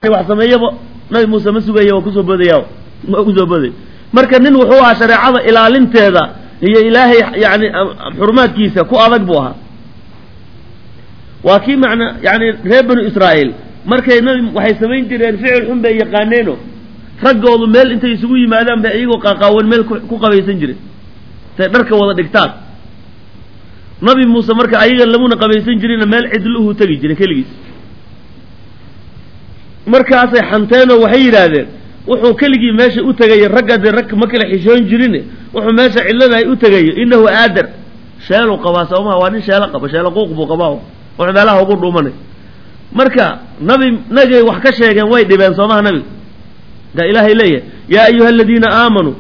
wax sameeyaba nabi muuse ma sugaya waa kusoo boodaya waa kusoo booday marka nin wuxuu ahaa shareecada ilaalinteeda iyo ilaahay yani xurumaadkiisa ku adag buu ahaa waa kii macna yani reer banu israa'iil markay nabi waxay samayn jireen ficil xun bay yaqaaneeno raggoodu meel intay isugu yimaadaan bay iyagoo qaaqaawan meel ku qabaysan jireen intay dharka wada dhigtaan nabi muuse marka ayaga lamuna qabaysan jirina meel cidluhu tegi jiray keligiis markaasay xanteenoo waxay yidhaahdeen wuxuu keligii meesha u tegaya ragga dee rag ma kala xishoon jirine wuxuu meesha cidladahay u tegayo innahu aadar sheeluu qabaa soomaa waa nin sheelo qaba sheelo quuq buu qabaa wuxuu meelaha ugu dhuumanay marka nabi nagay wax ka sheegeen way dhibeen soomaha nabiga kaa ilaahay leeyahay yaa ayuha aladiina aamanuu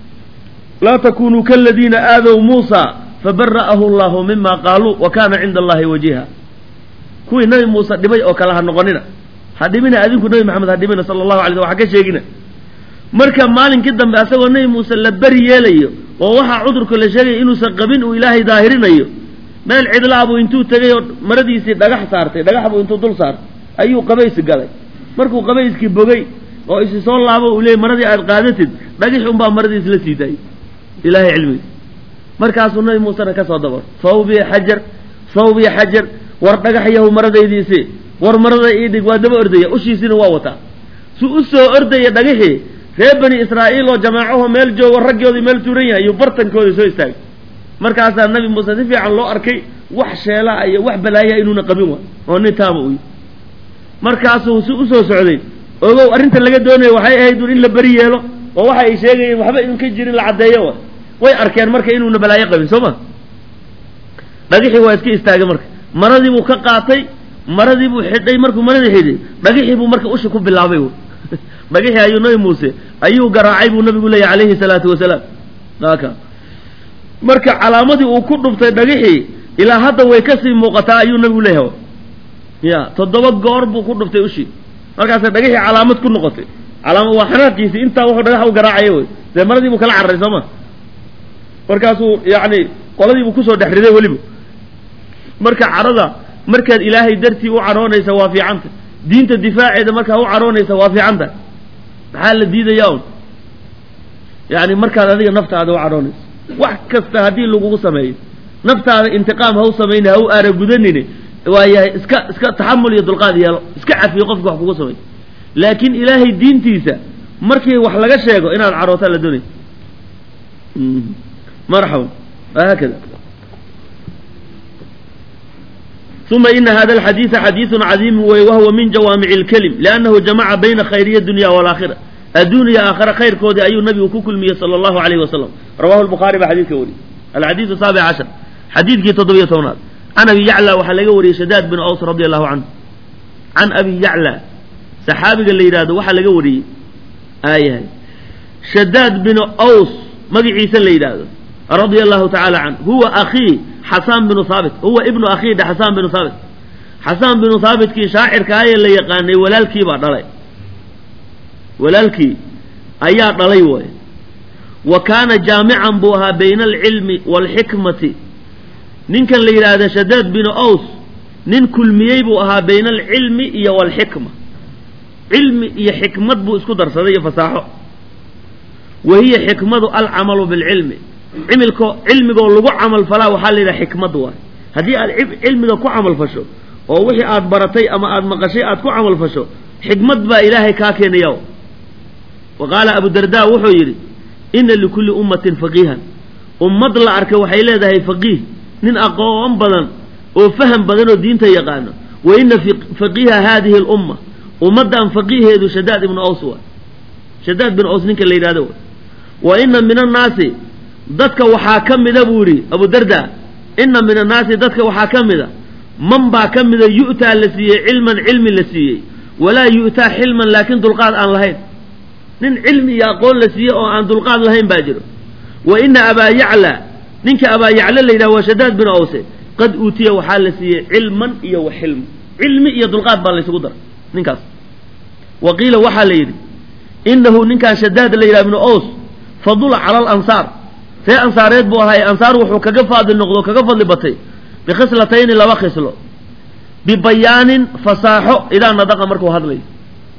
laa takunuu kaladiina aadow muusa fabara'ahu allahu mima qaaluu wa kana cinda allahi wajiha kuwii nabi muuse dhibay oo kale ha noqonina ha dhibina adinku nabi maxamed ha dhibina sala allahu alay sl waxa ka sheegina marka maalinkii dambe asagoo nabi muuse la beri yeelayo oo waxaa cudurka la sheegaya inuusan qabin uu ilaahay daahirinayo meel cidlaabuu intuu tegay oo maradiisii dhagax saartay dhagax buu intuu dul saartay ayuu qabaysi galay markuu qabayskii bogay oo isi soo laabo uu leeyay maradii aad qaadatid dhagix unbaa maradiis la sii daayay ilaahay cilmigiis markaasuu nabi muusena ka soo dabar sawbiya xajar sawbiya xajar war dhagax yahu maradaydiisi war marada ii dhig waa daba ordaya ushiisina waa wataa su u soo ordaya dhagixii reer bani israa'iil oo jamaacaho meel joogo raggoodii meel tuuran yahay iyo bartankoodii soo istaagay markaasaa nabi muuse si fiican loo arkay wax sheelaha iyo wax balaayaa inuuna qabin wa oo nin taaba uy markaasuu si usoo socday ogow arrinta laga doonayo waxay ahayd un in la beri yeelo oo waxa ay sheegayeen waxba in ka jirin la caddeeyo wa way arkeen marka inuuna balaayo qabin soo ma dhagixii waa iska istaagay marka maradii buu ka qaatay maradii buu xidhay markuu maradii xidhay dhagixii buu marka ushi ku bilaabay dhagixii ayuu nabi muuse ayuu garaacay buu nabigu leeyahy calayhi salaatu wasalaam aka marka calaamadii uu ku dhuftay dhagixii ilaa hadda way kasii muuqataa ayuu nabigu leeyahay ya toddoba goor buu ku dhuftay ushii markaasay dhagixii calaamad ku noqotay calaama waa xanaadkiisii intaa wuxuu dhagax u garaacaya wey dee maradii buu kala cararay soo ma markaasuu yacni qoladii buu kusoo dhex riday weliba marka carada markaad ilaahay dartii u caroonaysa waa fiicanta diinta difaaceeda markaa u caroonaysa waa fiicanta maxaa la diidayaa un yani markaad adiga naftaada u caroonayso wax kasta haddii lagugu sameeyo naftaada intiqaam ha u samayni ha u aaragudanini waayahay iska iska taxamul iyo dulqaad yeelo iska cafiyo qofki wax kugu sameeyo laakiin ilaahay diintiisa markii wax laga sheego inaad carootaa la doonaysa marxaban haakada ثuma ina hada الxadiiثa xadiiثu cadiimu wey wahuwa min jawaamici اlkelim liannahu jamaca bayna khayriya dunya wاlaakhira adduuniya aakhira khayrkoodii ayuu nabigu ku kulmiyey salى اllahu alayh wasalam rawahu lbukhaari baa xadiidka wariyey alxadiiثu saabic cashar xadiidkii toddobiyo tobnaad can abi yacla waxaa laga wariyey shadaad bin aws radi allahu canhu can abi yacla saxaabiga la yidhahdo waxaa laga wariyey aayahay shadaad bin aws magaciisa la yidhaahdo radia allahu tacaala canhu huwa akhii xasaan binu haabit huwa ibnu akhii dhe xasaan binu haabit xasaan binu haabitkii shaacirkaayee la yaqaanay walaalkii baa dhalay walaalkii ayaa dhalay waay wa kaana jaamican buu ahaa bayna alcilmi waalxikmati ninkan la yidhaahda shadaad binu aws nin kulmiyey buu ahaa bayna alcilmi iyo waalxikma cilmi iyo xikmad buu isku darsaday iyo fasaaxo wa hiya xikmadu alcamalu bilcilmi cimilko cilmigoo lagu camal falaa waxaa la yidhaha xikmad waay haddii aad cilmiga ku camal fasho oo wixii aad baratay ama aad maqashay aad ku camal fasho xikmad baa ilaahay kaa keenaya wa qaala abu darda wuxuu yidhi ina likulli ummatin faqiihan ummad la arka waxay leedahay faqiih nin aqoon badan oo faham badan oo diinta yaqaano wa ina faqiiha haadihi lumma ummaddan faqiiheedu shadaad ibnu aws waay shadaad bin aws ninka la yidhahdo waay wa ina min annaasi dadka waxaa ka mida buu yidhi abu darda ina min annaasi dadka waxaa ka mida man baa ka mida yu'taa la siiyey cilman cilmi la siiyey walaa yu'taa xilman laakiin dulqaad aan lahayn nin cilmi iyo aqoon la siiyey oo aan dulqaad lahayn baa jiro wa ina abaa yacla ninka abaa yacla la yidhaha waa shadaad bin awse qad uutiya waxaa la siiyey cilman iyo wa xilm cilmi iyo dulqaad baa laysugu daray ninkaas wa qiila waxaa la yidhi inahu ninkaan shadaad la yidhaha ibnu aws fadula cala alansaar ree ansaareed buu ahaa ansaar wuxuu kaga faadil noqdo kaga fadli batay bikhislatayni laba khislo bibayaanin fasaaxo idaa nadaqa markuu hadlayo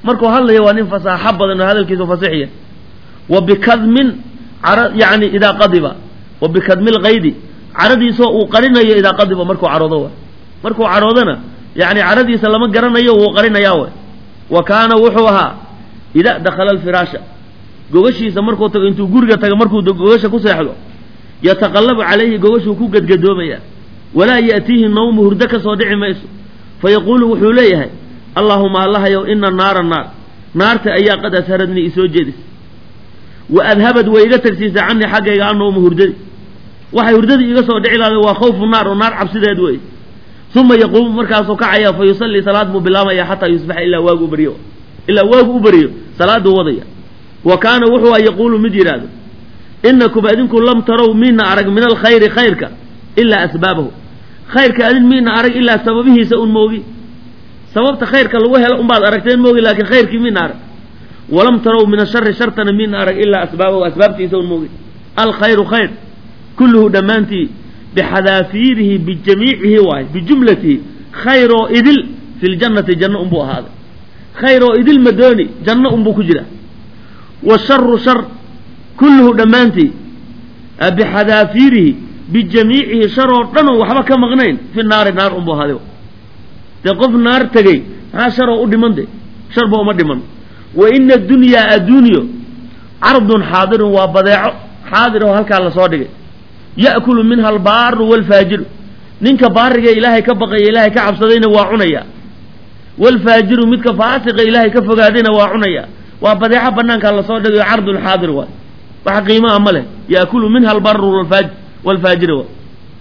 markuu hadlaya waa nin fasaaxo badan oo hadalkiisu fasixiya wa bikadmin cara yani idaa qadiba wa bikadmi lkaydi caradiisoo uu qarinayo idaa qadiba markuu caroodo wa markuu caroodana yani caradiisa lama garanayo wuu qarinayaa way wa kaana wuxuu ahaa idaa dakhala alfiraasha gogashiisa markuu tago intuu guriga tago markuu gogasha ku seexdo yataqallabu calayhi gogashuu ku gadgadoomaya walaa ya'tiihi nawmu hurdo ka soo dhici mayso fayaquulu wuxuu leeyahay allaahuma allahayow ina naara naar naarta ayaa qad asharadnii isoo jeedisay wa adhabad way iga tagsiisay canii xaggayga annawma hurdadi waxay hurdadii iga soo dhici lahday waa khawfu naar oo naar cabsideed wey uma yaquumu markaasuu kacaya fa yusallii salaad buu bilaabaya xataa yusbaxa ilaa waagu u baryo ilaa waagu u baryo salaaduu wadaya wa kaana wuxuu a yaquulu mid yidhaahdo inakum adinku lam tarow miina arag min alkhayri khayrka ilaa asbaabahu khayrka adin miina arag ilaa sababihiisa un moogi sababta khayrka lagu helo unbaad aragteen moogi laakiin khayrkii miina arag walam tarow min ashari shartana miina arag ilaa asbaabahu asbaabtiisa un moogi alkhayru khayr kulluhu dhammaantii bixadaafiirihi bijamiicihi waaye bijumlatihi khayroo idil fi ljannati janno unbuu ahaaday khayroo idil madooni janno unbuu ku jira washaru shar kulluhu dhammaantii bixadaafiirihi bijamiicihi sharoo dhanoo waxba ka maqnayn fi naari naar unbuu ahaaday dee qof naar tegey maxaa sharoo u dhiman de sharba uma dhiman wa ina adunyaa adduunyo cardun xaadirun waa badeeco xaadir oo halkaa lasoo dhigay ya'kulu minha albaaru waalfaajiru ninka baariga ilaahay ka baqaya ilaahay ka cabsadayna waa cunaya waalfaajiru midka faasiqa ilaahay ka fogaadayna waa cunaya waa badeeco banaankaa lasoo dhigayo cardun xaadir waay wax qiimaa ma leh ya'kulu minha albaru waalfaajiru waay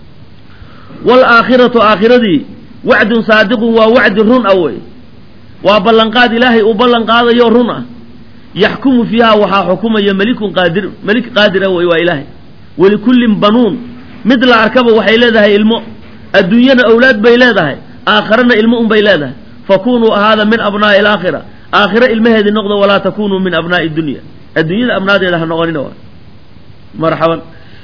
waalaakhiratu aakhiradii wacdun saadiqun waa wacdi run ah wey waa ballanqaad ilaahay uu ballan qaadayo run ah yaxkumu fiiha waxaa xukumaya melikun qaadir melik qaadira wey waa ilaahay walikullin banuun mid la arkaba waxay leedahay ilmo adduunyana awlaad bay leedahay aakharana ilmo un bay leedahay fakunuu ahaada min abnaa'i alaakhira aakhira ilmaheedii noqdo walaa takunuu min abnaa'i dunya adduunyada abnaadeeda ha noqonina waa marxaban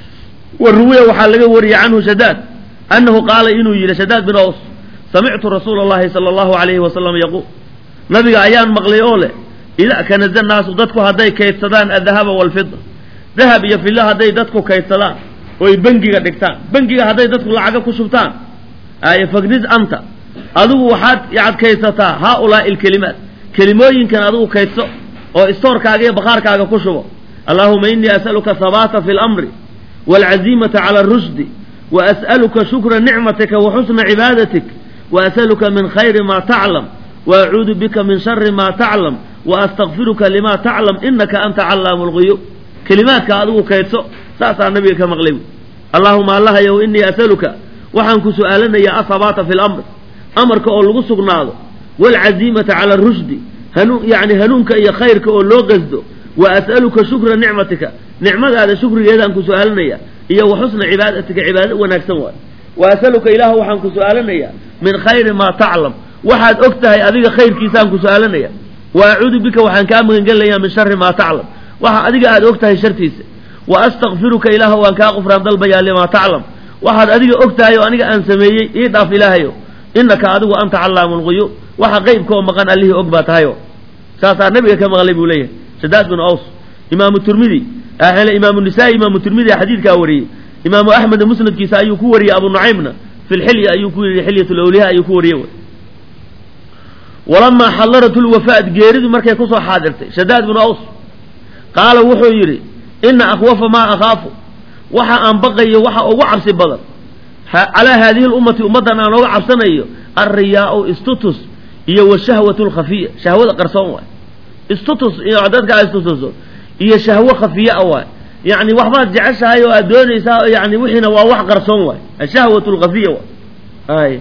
wa ruwiya waxaa laga wariyey canhu shadaad annahu qaala inuu yidhi shadaad bin aws samictu rasuula allahi sala allahu alayhi wasalam yaquul nabiga ayaan maqlay oo leh idaa kanaza naasu dadku hadday kaydsadaan adahaba waalfida dahab iyo filla hadday dadku kaydsadaan oy bengiga dhigtaan bengiga hadday dadku lacaga ku shubtaan ay fagniz anta adigu waxaad yacad kaydsataa haaulaa'i alkelimaat kelimooyinkan adigu kaydso oo istoorkaaga iyo bakhaarkaaga ku shubo allaahuma innii as'aluka habaata fi lamri waalcaziimata cala arushdi wa as'aluka shukra nicmatika wa xusna cibaadatik wa as'aluka min khayri ma taclam wa acuudu bika min shari ma taclam wa astakfiruka lima taclam inaka anta callaamu lguyub kelimaadka adigu kaydso saasaa nabiga ka maqlay allaahuma allahayow innii asaluka waxaan ku su'aalanayaa ahabaata fi lamr amarka oo lagu sugnaado waalcaziimata cala arushdi hanuun yacni hanuunka iyo khayrka oo loo qasdo wa as'aluka shukra nicmatika nicmadaada shukrigeedaan ku su'aalanaya iyo wa xusna cibaadatika cibaado wanaagsan waay wa as'aluka ilaah waxaan ku su'aalanayaa min khayri maa taclam waxaad og tahay adiga khayrkiisaan ku su'aalanaya wa acuudu bika waxaan kaa magangelinayaa min shari maa taclam waxa adiga aad og tahay shartiisa wa astakfiruka ilaah waan kaa qufraan dalbayaa limaa taclam waxaad adiga og tahay oo aniga aan sameeyey ii dhaaf ilaahayo innaka adigu anta callaamu lguyub waxa qeybka oo maqan allihii og baa tahayo saasaa nabiga ka maqlay buu leeyahay shadaad bin aws imaamu turmidi imaamu nisaa'i imaamu turmidi xadiidkaa wariyey imaamu axmed musnadkiisa ayuu ku wariyey abu nucaymna fi lxilya ayuu ku yidhi xilyat lawliya ayuu ku wariyey walamaa xadarat lwafaat geeridu markay kusoo xaadirtay shadaad binu aws qaala wuxuu yidhi ina akhwafa maa akhaafu waxa aan baqayo waxa ugu cabsi badan calaa haadihi lummati ummaddan aan oga cabsanayo alriyaau istutus iyo washahwat lkhafiya shahwada qarsoon waay istutus iyo dadka istutuso iyo shahwo khafiya a waay yacni waxbaad jeceshahay oo aad doonaysaa yani wixiina waa wax qarsoon waay ashahwat lkhafiya waay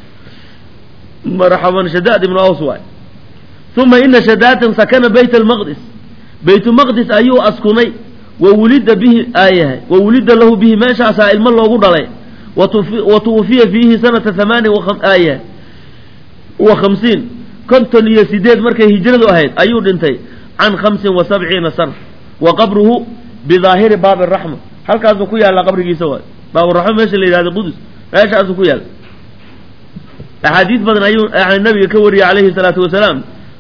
marxaban shadaad ibnu aws waay uma ina shadaadan sakana bayt almaqdis baytulmaqdis ayuu askunay wa wulida bihi aayahay wa wulida lahu bihi meeshaasaa ilmo loogu dhalay wa tuwufiya fiihi sanata hamaani aayahay wa khamsiin konton iyo sideed markay hijradu ahayd ayuu dhintay can khamsin wa sabciina sana wa qabruhu bidaahiri baabi araxma halkaasuu ku yaallaa qabrigiisa waay baaburaxma meesha la yidhahdo qudus meeshaasuu ku yaalla axaadiis badan ayuu nabiga ka wariyey calayhi salaatu wasalaam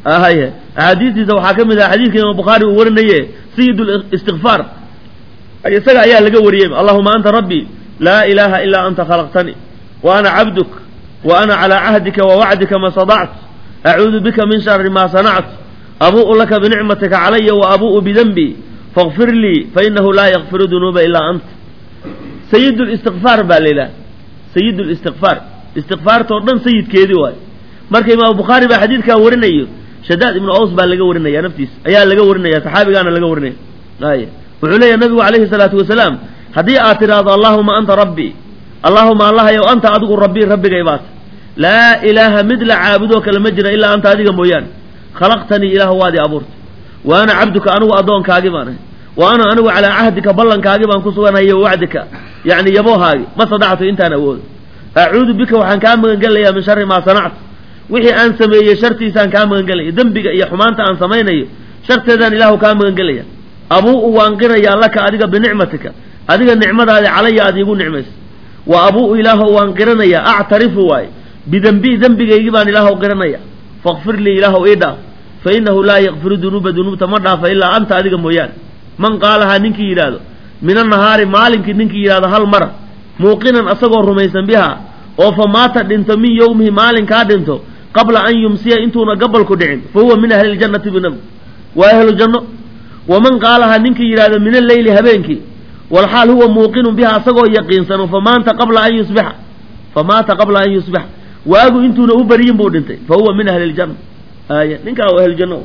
haye axaadiistiisa waxaa ka mid ah xadiidka imaam bukhaari uu warinaye sayid listikfaar isaga ayaa laga wariyey allahuma anta rabbii laa ilaaha ilaa anta khalaqtanii wa ana cabduk wa ana calaa cahdika wa wacdika ma sadactu acuudu bika min shari ma sanactu abu'u laka binicmatika calaya wa abu'u bidenbii fakfir lii fainahu laa yakfiru dunuuba ilaa anta sayid listikfaar baa la yidhaha sayid listikfaar istikfaartao dhan sayidkeedii waayo marka imaamu bukhaari baa xadiidkaa warinayo shadaad ibnu aws baa laga warinaya naftiisa ayaa laga warinaya saxaabigaana laga warinaya ay wuxuu leeyahy nabigu calayhi salaatu wasalaam haddii aad tidhaahdo allaahuma anta rabbii allaahuma allahayow anta adigu rabbii rabbigay baata laa ilaaha mid la caabudoo kale ma jira ilaa anta adiga mooyaane khalaqtanii ilaahu waadii abuurtay wa ana cabduka anigu addoonkaagi baan ahay wa ana anigu calaa cahdika ballankaagi baan ku suganahay wa wacdika yacni yaboohaagi ma sadactu intaan awoodo acuudu bika waxaan kaa magangelayaa min shari maa sanactu wixii aan sameeyey shartiisaan kaa magangelaya dembiga iyo xumaanta aan samaynayo sharteedaan ilaahu kaa magangelaya abuu'u waan qirayaa laka adiga binicmatika adiga nicmadaadi calaya aad iigu nicmaysa wa abuu'u ilaahu waan qiranayaa actarifu waaye bidembii dembigaygii baan ilaahu qiranaya fakfir lii ilaahu ii dhaaf fa innahu laa yakfiru dunuuba dunuubta ma dhaafa ilaa anta adiga mooyaane man qaalahaa ninkii yidhaahdo min annahaari maalinkii ninkii yidhahdo hal mara muuqinan asagoo rumaysan bihaa oo fa maata dhinto min yowmihi maalinkaa dhinto qabla an yumsiya intuuna gabalku dhicin fa huwa min ahli ljannati binab waa ahlu janno waman qaalahaa ninkii yidhahdo min alleyli habeenkii walxaal huwa muuqinun biha asagoo yaqiinsano famaanta qabla an yusbixa famaata qabla an yusbixa waagu intuuna u baryin buu dhintay fa huwa min ahli ljanna aaya ninkaa waa ahlujanno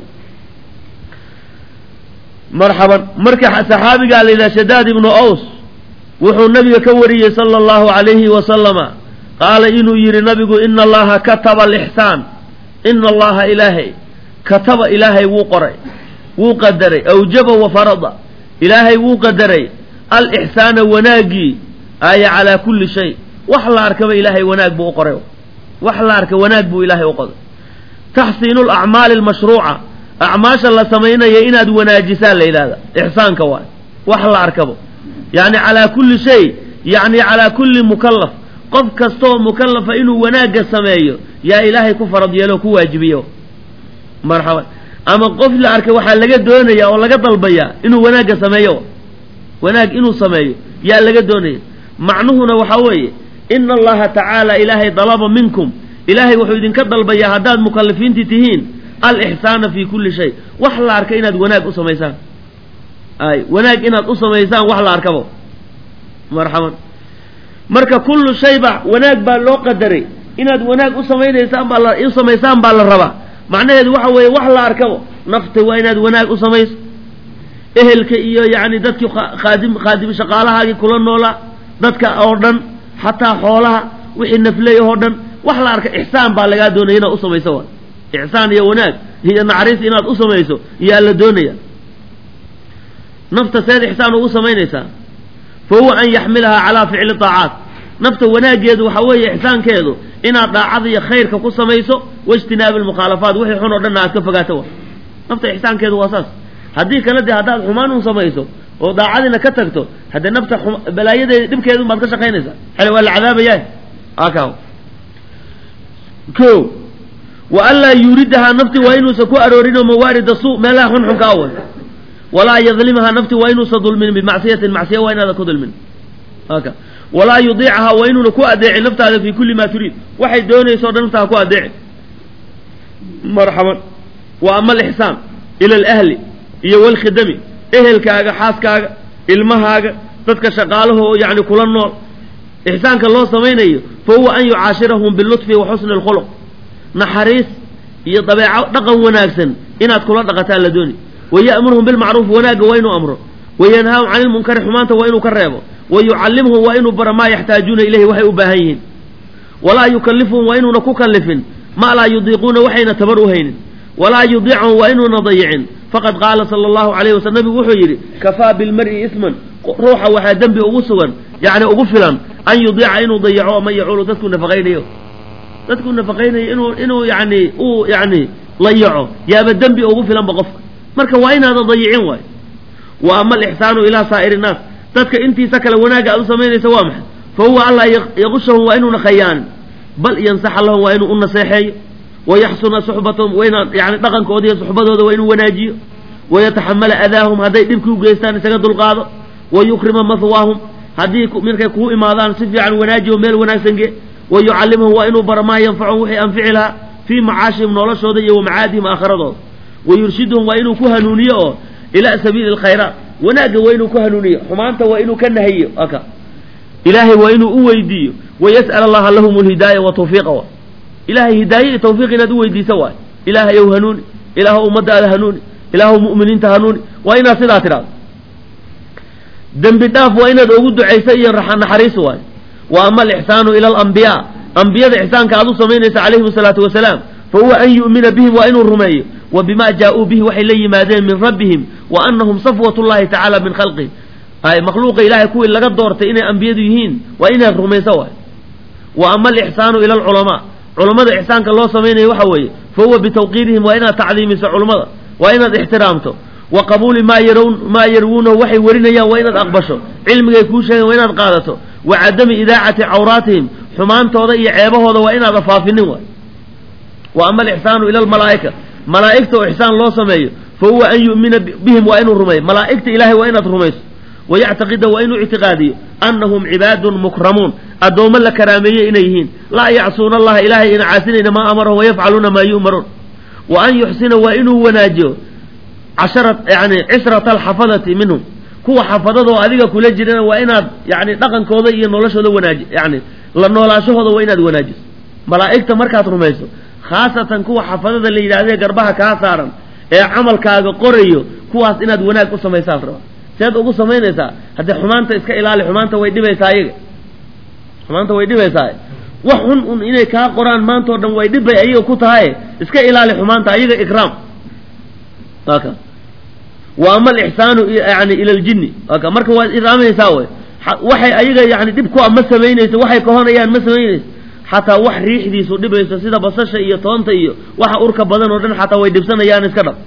marxaban marka saxaabigaa la yidhaha shadaad ibnu aws wuxuu nabiga ka wariyey sala allahu calayhi wasalama qaala inuu yidhi nabigu ina allaha kataba alixsaan ina allaha ilaahay kataba ilaahay wuu qoray wuu qadaray awjaba wa farada ilaahay wuu qadaray alixsaana wanaaggii aaya calaa kulli shay wax la arkaba ilaahay wanaag buu u qoray wax la arka wanaag buu ilaahay u qoday taxsiinu lacmaali almashruuca acmaasha la samaynaya inaad wanaajisaa la yidhahda ixsaanka waay wax la arkabo yacni calaa kulli shay yacni calaa kulli mukallaf qof kastooo mukallafa inuu wanaagga sameeyo yaa ilaahay ku farad yeelo ku waajibiyo marxaban ama qof la arkay waxaa laga doonaya oo laga dalbayaa inuu wanaagga sameeyo wanaag inuu sameeyo yaa laga doonaya macnuhuna waxaa weeye ina allaha tacaala ilaahay dalaba minkum ilaahay wuxuu idinka dalbayaa haddaad mukallifiinti tihiin alixsaana fi kulli shay wax la arka inaad wanaag u samaysaan ay wanaag inaad u samaysaan wax la arkabo marxaban marka kullu shayba wanaag baa loo qadaray inaad wanaag u samaynaysaan baa la u samaysaan baa la rabaa macnaheedu waxa weeye wax la arkabo nafta waa inaad wanaag u samayso ehelka iyo yacni dadkii khaadim khaadim shaqaalahaagii kula noolaa dadka oo dhan xataa xoolaha wixii nafley oo dhan wax la arka ixsaan baa lagaa doonaya inaad u samayso waay ixsaan iyo wanaag iyo naxariis inaad u samayso iyaa la doonaya nafta seed ixsaan ugu samaynaysaa fa huwa an yaxmilahaa calaa ficli daacaat nafta wanaaggeedu waxaa weeye ixsaankeedu inaad daacada iyo khayrka ku samayso waijtinaabi almukhaalafaat wixii xun oo dhanna aad ka fogaato wa nafta ixsaankeedu waa saas haddii kale dee haddaad xumaan un samayso oo daacadiina ka tagto haddee nafta balaayadeeda dhibkeedun baad ka shaqaynaysaa xale waa la cadaabayaa aka ko wa anlaa yuuridahaa nafti waa inuusan ku aroorinoo mawaarida suu meelaha xunxunka awal walaa yadlimahaa nafti waa inuusan dulminin bimacsiyatin macsiya waa inaadan ku dulmin aka walaa yudiicahaa waa inuuna ku adeecin naftaada fi kulli maa turiid waxay doonayso o dhan naftaa ku adeecin marxaban wa ama alixsaan ila alahli iyo walkhidami ehelkaaga xaaskaaga ilmahaaga dadka shaqaalahoo yacni kula nool ixsaanka loo samaynayo fa huwa an yucaashirahum bilutfi wa xusni alkhuluq naxariis iyo dabeeco dhaqan wanaagsan inaad kula dhaqataan la dooni wa ya'muruhum bilmacruuf wanaagga waa inuu amro wa yanhaahum cani lmunkari xumaanta waa inuu ka reebo wa yucallimhum waa inuu baro maa yaxtaajuuna ilayhi waxay u baahan yihiin walaa yukallifuhum waa inuuna ku kallifin ma laa yudiiquuna waxayna tabar u haynin walaa yudiicahum waa inuuna dayicin faqad qaala sala allahu calayhi wasalm nabigu wuxuu yidhi kafaa bilmar'i isman ruuxa waxaa dembi ugu sugan yacni ugu filan an yudiica inuu dayaco man yacuulu dadkuu nafaqaynayo dadkuu nafaqaynayo inuu inuu yacni uu yacni layaco yaaba dembi ugu filanba qofka marka waa inaadan dayicin waayo wa ama alixsaanu ilaa saa'iri innaas dadka intiisa kale wanaagga aad u samaynaysa waa maxay fa huwa allaa yaqushahum waa inuuna khayaanin bal yansaxa lahum waa inuu u naseexeeyo wayaxsuna suxbatahum waa inaan yani dhaqankooda iyo suxbadooda waa inuu wanaajiyo wayataxamala adaahum hadday dhibki u geystaan isaga dulqaado wayukrima mahwaahum haddii markay kuu imaadaan si fiican wanaajiyo meel wanaagsan ge wayucallimahum waa inuu bara maa yanfacum wixii anfici lahaa fii macaashihim noloshooda iyo wamacaadihim aakhiradooda wayurshiduhum waa inuu ku hanuuniyo oo ilaa sabiili alkhayraat wanaagga waa inuu ku hanuuniyo xumaanta waa inuu ka nahiyo aka ilaahay waa inuu u weydiiyo wayas'al allaha lahum lhidaaya wa tawfiiqa wa ilahay hidaaye iyo tawfiiq inaad u weydiisa waay ilaahayow hanuuni ilaahw ummadaada hanuuni ilaahw mu'miniinta hanuuni waa inaad sidaa tidhahdo dembi dhaaf waa inaad ugu ducaysa iyo naxariis waay wa ama alixsaanu ila alambiyaa ambiyada ixsaanka aad u samaynaysa calayhim asalaatu wasalaam fa huwa an yu'mina bihim waa inuu rumeeyo wa bima jaa-uu bihi waxay la yimaadeen min rabbihim wa anahum safwat llahi tacaala min khalqih ay makhluuqa ilaahay kuwii laga doortay inay ambiyadu yihiin waa inaad rumayso waay wa ama alixsaanu ila alculamaa culammada ixsaanka loo samaynayo waxa weeye fa huwa bitawqiirihim waa inaad tacdiimiso culummada waa inaad ixtiraamto wa qabuuli maa yarwn maa yarwuunahu waxay warinayaan waa inaad aqbasho cilmigay kuu sheegeen waa inaad qaadato wa cadami idaacati cawraatihim xumaantooda iyo ceebahooda waa inaad afaafinin waay wa ama alixsaanu ila almalaa'ika malaa'igta oo ixsaan loo sameeyo fa huwa an yu'mina bihim waa inuu rumeeyo malaa'igta ilaahay waa inaad rumayso wayactaqida waa inuu ictiqaadiyo annahum cibaadun mukramuun addoommo la karaameeyey inay yihiin laa yacsuuna allaha ilaahay ina caasinayna maa amarahum wayafcaluuna maa yu'maruun wa an yuxsina waa inuu wanaajiyo cashara yani cishrata alxafadati minhum kuwa xafadadoo adiga kula jirana waa inaad yani dhaqankooda iyo noloshooda wanaaji yani la noolaashahooda waa inaad wanaajiso malaa'igta markaad rumayso khaasatan kuwa xafadada la yidhahdee garbaha kaa saaran ee camalkaaga qorayo kuwaas inaad wanaag u samaysaa raba seed ugu samaynaysaa haddee xumaanta iska ilaali xumaanta way dhibaysaa ayaga xumaanta way dhibaysaa wax xun un inay kaa qoraan maantao dhan way dhibay ayaga ku tahaye iska ilaali xumaanta ayaga ikraam aka wa ama alixsaanu yani ila ljinni aka marka waad iraaminaysaa wey waxay ayaga yani dhib ku a ma samaynayso waxay kahonayaan ma samaynayso xataa wax riixdiisu dhibayso sida basasha iyo toonta iyo waxa urka badan oo dhan xataa way dhibsanayaan iska dhab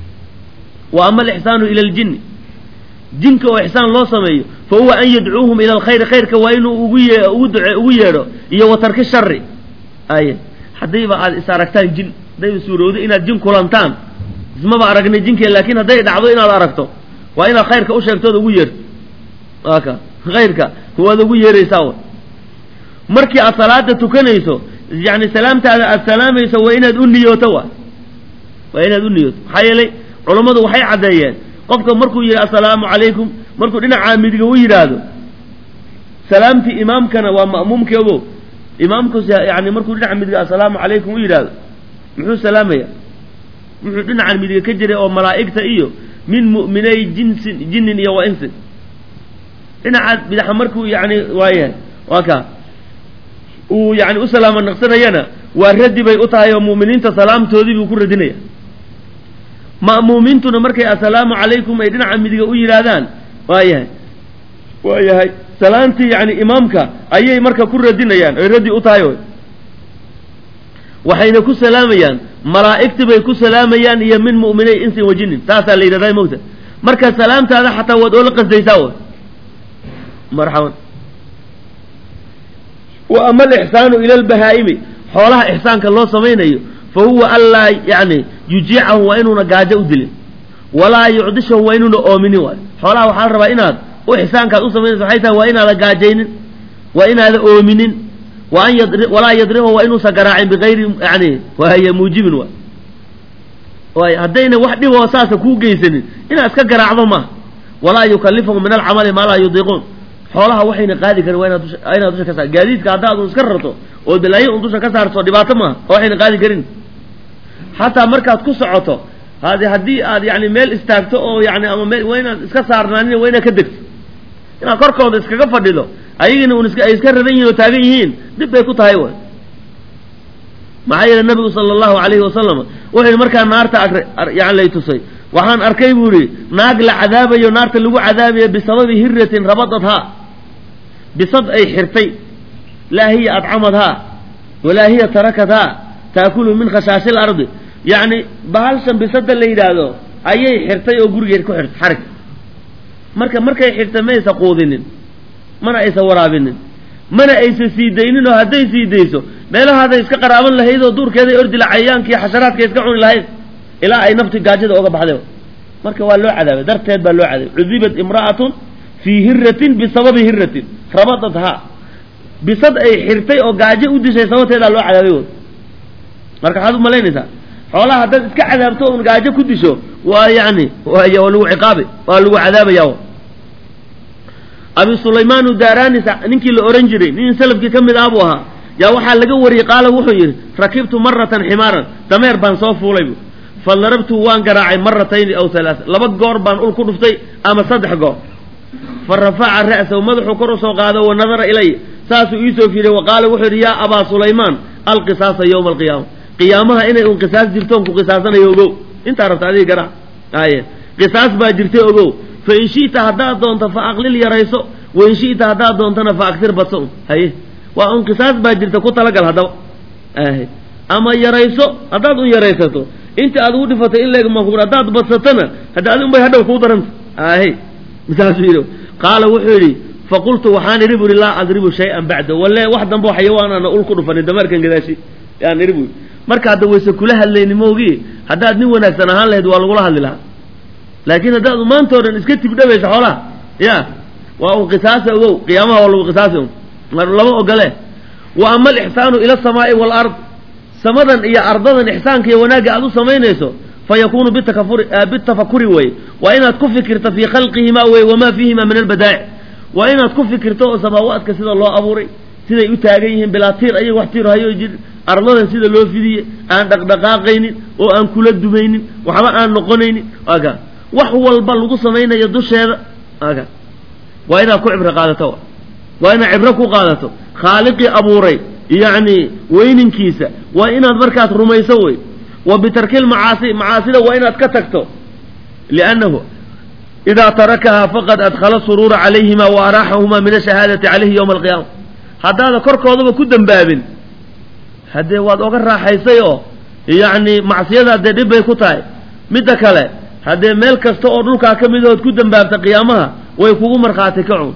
wa ama alixsaanu ila ljinni jinka oo ixsaan loo sameeyo fa huwa an yadcuuhum ila alkhayri khayrka waa inuu ugu ye ugu duce ugu yeedho iyo wa tarki shari aye haddayba aad is aragtaan jin haddayba suurowdo inaad jin kulantaan ismaba aragnay jinkee laakiin hadday dhacdo inaad aragto waa inaad khayrka u sheegtood ugu yeerto aka khayrka waad ugu yeeraysaa w markii aad salaada tukanayso yani salaamtaada aad salaamayso waa inaad u niyooto wa waa inaad u niyooto maxaa yeelay culammadu waxay caddeeyeen qofka markuu yidhi assalaamu calaykum markuu dhinacaa midiga u yidhaahdo salaamtii imaamkana waa ma'muumkii ogow imaamkus yani markuu dhinaca midiga assalaamu calaykum u yidhaahdo muxuu salaamaya wuxuu dhinacan midiga ka jiray oo malaa'igta iyo min mu'minay jinsin jinnin iyo wa insin dhinaca bidaxa markuu yani waayahay waa kaa uu yani u salaamo naqsanayana waa radi bay u tahay oo mu'miniinta salaamtoodii buu ku radinaya ma'muumiintuna markay assalaamu calaykum ay dhinaca midiga u yidhaahdaan waa yahay waa yahay salaantii yani imaamka ayay marka ku radinayaan oy raddi u tahay oy waxayna ku salaamayaan malaa'igti bay ku salaamayaan iyo min mu'minay insin wa jinnin taasaa la yidhahdaa mowta marka salaamtaada xataa waad oola qasdaysaa oy marxaban wa ama alixsaanu ila albahaa'imi xoolaha ixsaanka loo samaynayo fa huwa anlaa yani yujiicahu waa inuuna gaajo u dilin walaa yucdishahu waa inuuna oominin waayo xoolaha waxaa la rabaa inaad u ixsaankaad u samaynayso waxay tahay waa inaada gaajaynin waa inaada oominin wa an yadri walaa yadrimahu waa inuusan garaacin bigayri yani waaya muujibin waay waay haddayna wax dhiboo saasa kuu geysanin inaad iska garaacdo maaha walaa yukallifahu min alcamali maa laa yudiiquun xoolaha waxayna qaadi karin waa inaad dusha inaad dusha ka saar gaadiidka haddaad un iska rarto oo balaayo un dusha ka saarto dhibaato maaha oo waxayna qaadi karin xataa markaad ku socoto hadi haddii aad yani meel istaagto oo yani ama meel waa inaad iska saarnaanin waa inaad ka degto inaad korkooda iskaga fadhido ayagina un iska ay iska raran yihin oo taagan yihiin dib bay ku tahay way maxaa yeele nabigu sala allahu alayhi wasalam wuxuu yihi markaa naarta yani lay tusay waxaan arkay buu yihi naag la cadaabayo naarta lagu cadaabayo bisababi hiratin rabadadhaa bisad ay xirtay laa hiya adcamadhaa walaa hiya tarakathaa taakulu min khashaashi lardi yacni bahalshan bisada la yidhaahdo ayay xirtay oo gurigeed ku xirtay xarig marka markay xirtay ma aysa quudinin mana aysa waraabinin mana aysa sii daynin oo hadday sii dayso meelahaaday iska qaraaban lahayd oo duurkeeday ordi la cayayaanka iyo xasharaadka iska cuni lahayd ilaa ay nafti gaajada oga baxday marka waa loo cadaabay darteed baa loo cadaabay cudibat imra'atun fii hiratin bisababi hiratin rabadathaa bisad ay xirtay oo gaajo u dishay sababteedaa loo cadaabay wood marka waxaad u malaynaysaa xoolaha haddaad iska cadaabto un gaajo ku disho waa yani waay waa lagu ciqaabay waa lagu cadaabaya abi sulaymaanu daaranis ninkii la ohan jiray nin salafkii ka mid ah buu ahaa yaa waxaa laga wariyey qaala wuxuu yidhi rakibtu maratan ximaaran dameer baan soo fuulay bu fadarabtu waan garaacay maratayni aw halaaa laba goor baan ul ku dhuftay ama saddex goor fa rafaca ra'sahu madaxuu kor usoo qaado wa nadara ilay saasuu iisoo fiiray wa qaala wuxuu yidhi yaa abaa sulaymaan alqisaasa yowma alqiyaama qiyaamaha inay un qisaas jirtoon ku qisaasanayo ogow intaa rabta adiga garaac aye qisaas baa jirtay ogow fa in shi'ta haddaad doonto fa aqlil yarayso wa in shi'ta haddaad doontona fa aksir badso un haye waa un qisaas baa jirta ku talagal haddaba ahe ama yarayso haddaad un yaraysato inta aad ugu dhifatay in leeg maku haddaad badsatona hadda adi un bay hadhow kuu daranta ahe saasuu yidhi qaala wuxuu yidhi faqultu waxaan idhi buri laa adribu shay-an bacda walle wax dambo xayawaanaana ul ku dhufanin dameerkan gadaashi yaan idhi buri marka hadda wayse kula hadlayni maogii haddaad nin wanaagsan ahaan lahayd waa lagula hadli lahaa laakiin haddaad maantao dhan iska tibdhabaysa xoolaha ya waa un qisaasa ogow qiyaamaha waa lagu qisaasi un lama ogole wa ama alixsaanu ila asamaa'i waalard samadan iyo ardadan ixsaanka iyo wanaagga aad u samaynayso fa yakunu bitakafuri bitafakuri weye waa inaad ku fikirto fii khalqihima weye wamaa fiihima min albadaa'ic waa inaad ku fikirto oo samaawaadka sida loo abuuray siday u taagan yihiin bilaa tiir ayaga wax tiir hayo jir ardadan sida loo fidiye aan dhaqdhaqaaqaynin oo aan kula dumaynin waxba aan noqonaynin aga wax walba lagu samaynayo dusheeda aga waa inaad ku cibro qaadato waa inaad cibro ku qaadato khaaliqii abuuray yacni weyninkiisa waa inaad markaas rumayso wey wa bitarki lmacaasi macaasida waa inaad ka tagto liannahu idaa tarakahaa faqad adkhala suruura calayhima wa araaxahuma min ashahaadati calayhi yowma alqiyaama haddaada korkoodaba ku dembaabin haddee waad oga raaxaysay oo yacni macsiyada dee dhib bay ku tahay midda kale haddee meel kasta oo dhulkaa ka mid ood ku dembaabta qiyaamaha way kugu markhaati kacun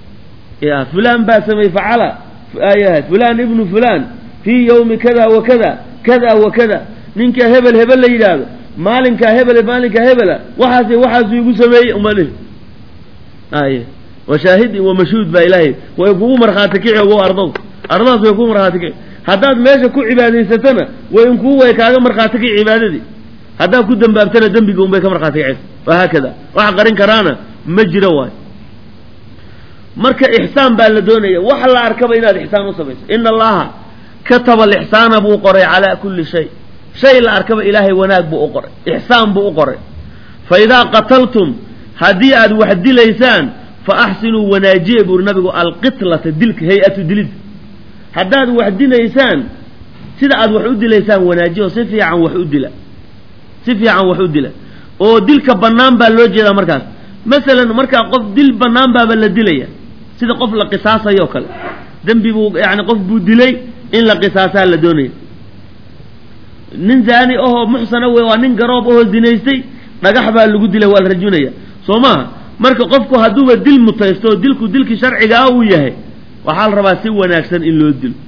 ya fulaan baa samey facala ayahay fulaan ibnu fulaan fii yowmi kada wa kada kada wa kada ninka hebel hebel la yidhaahdo maalinkaa hebele maalinkaa hebela waxaas waxaasu igu sameeyey umali aye wa shaahid wa mashhuud baa ilaahay way kugu markhaati kici ogo ardadu ardadaas way kugu markhaati kici haddaad meesha ku cibaadaysatana way inkuu way kaaga markhaati kici cibaadadii haddaad ku dembaabtana dembiga unbay ka markhaati kicaysa wahaakada wax qarin karaana ma jiro waayo marka ixsaan baa la doonaya wax la arkaba inaad ixsaan u samayso ina allaha kataba alixsaana buu qoray calaa kulli shay shay la arkaba ilaahay wanaag buu u qoray ixsaan buu u qoray fa idaa qataltum haddii aad wax dilaysaan fa axsinuu wanaajiya buuri nabigu alqitlata dilka hay-atu dilid haddaad wax dilaysaan sida aad wax u dilaysaan wanaajiya oo si fiican wax u dila si fiican wax u dila oo dilka bannaan baa loo jeedaa markaas masalan markaa qof dil bannaan baaba la dilaya sida qof la qisaasayo kale dembi buu yani qof buu dilay in la qisaasaa la doonaya nin zaani ahoo muxsana wey waa nin garoob ahoo zinaystay dhagax baa lagu dilay waa la rajunaya soo maha marka qofku hadduuba dil mutaysto oo dilku dilkii sharcigaa uu yahay waxaa la rabaa si wanaagsan in loo dilo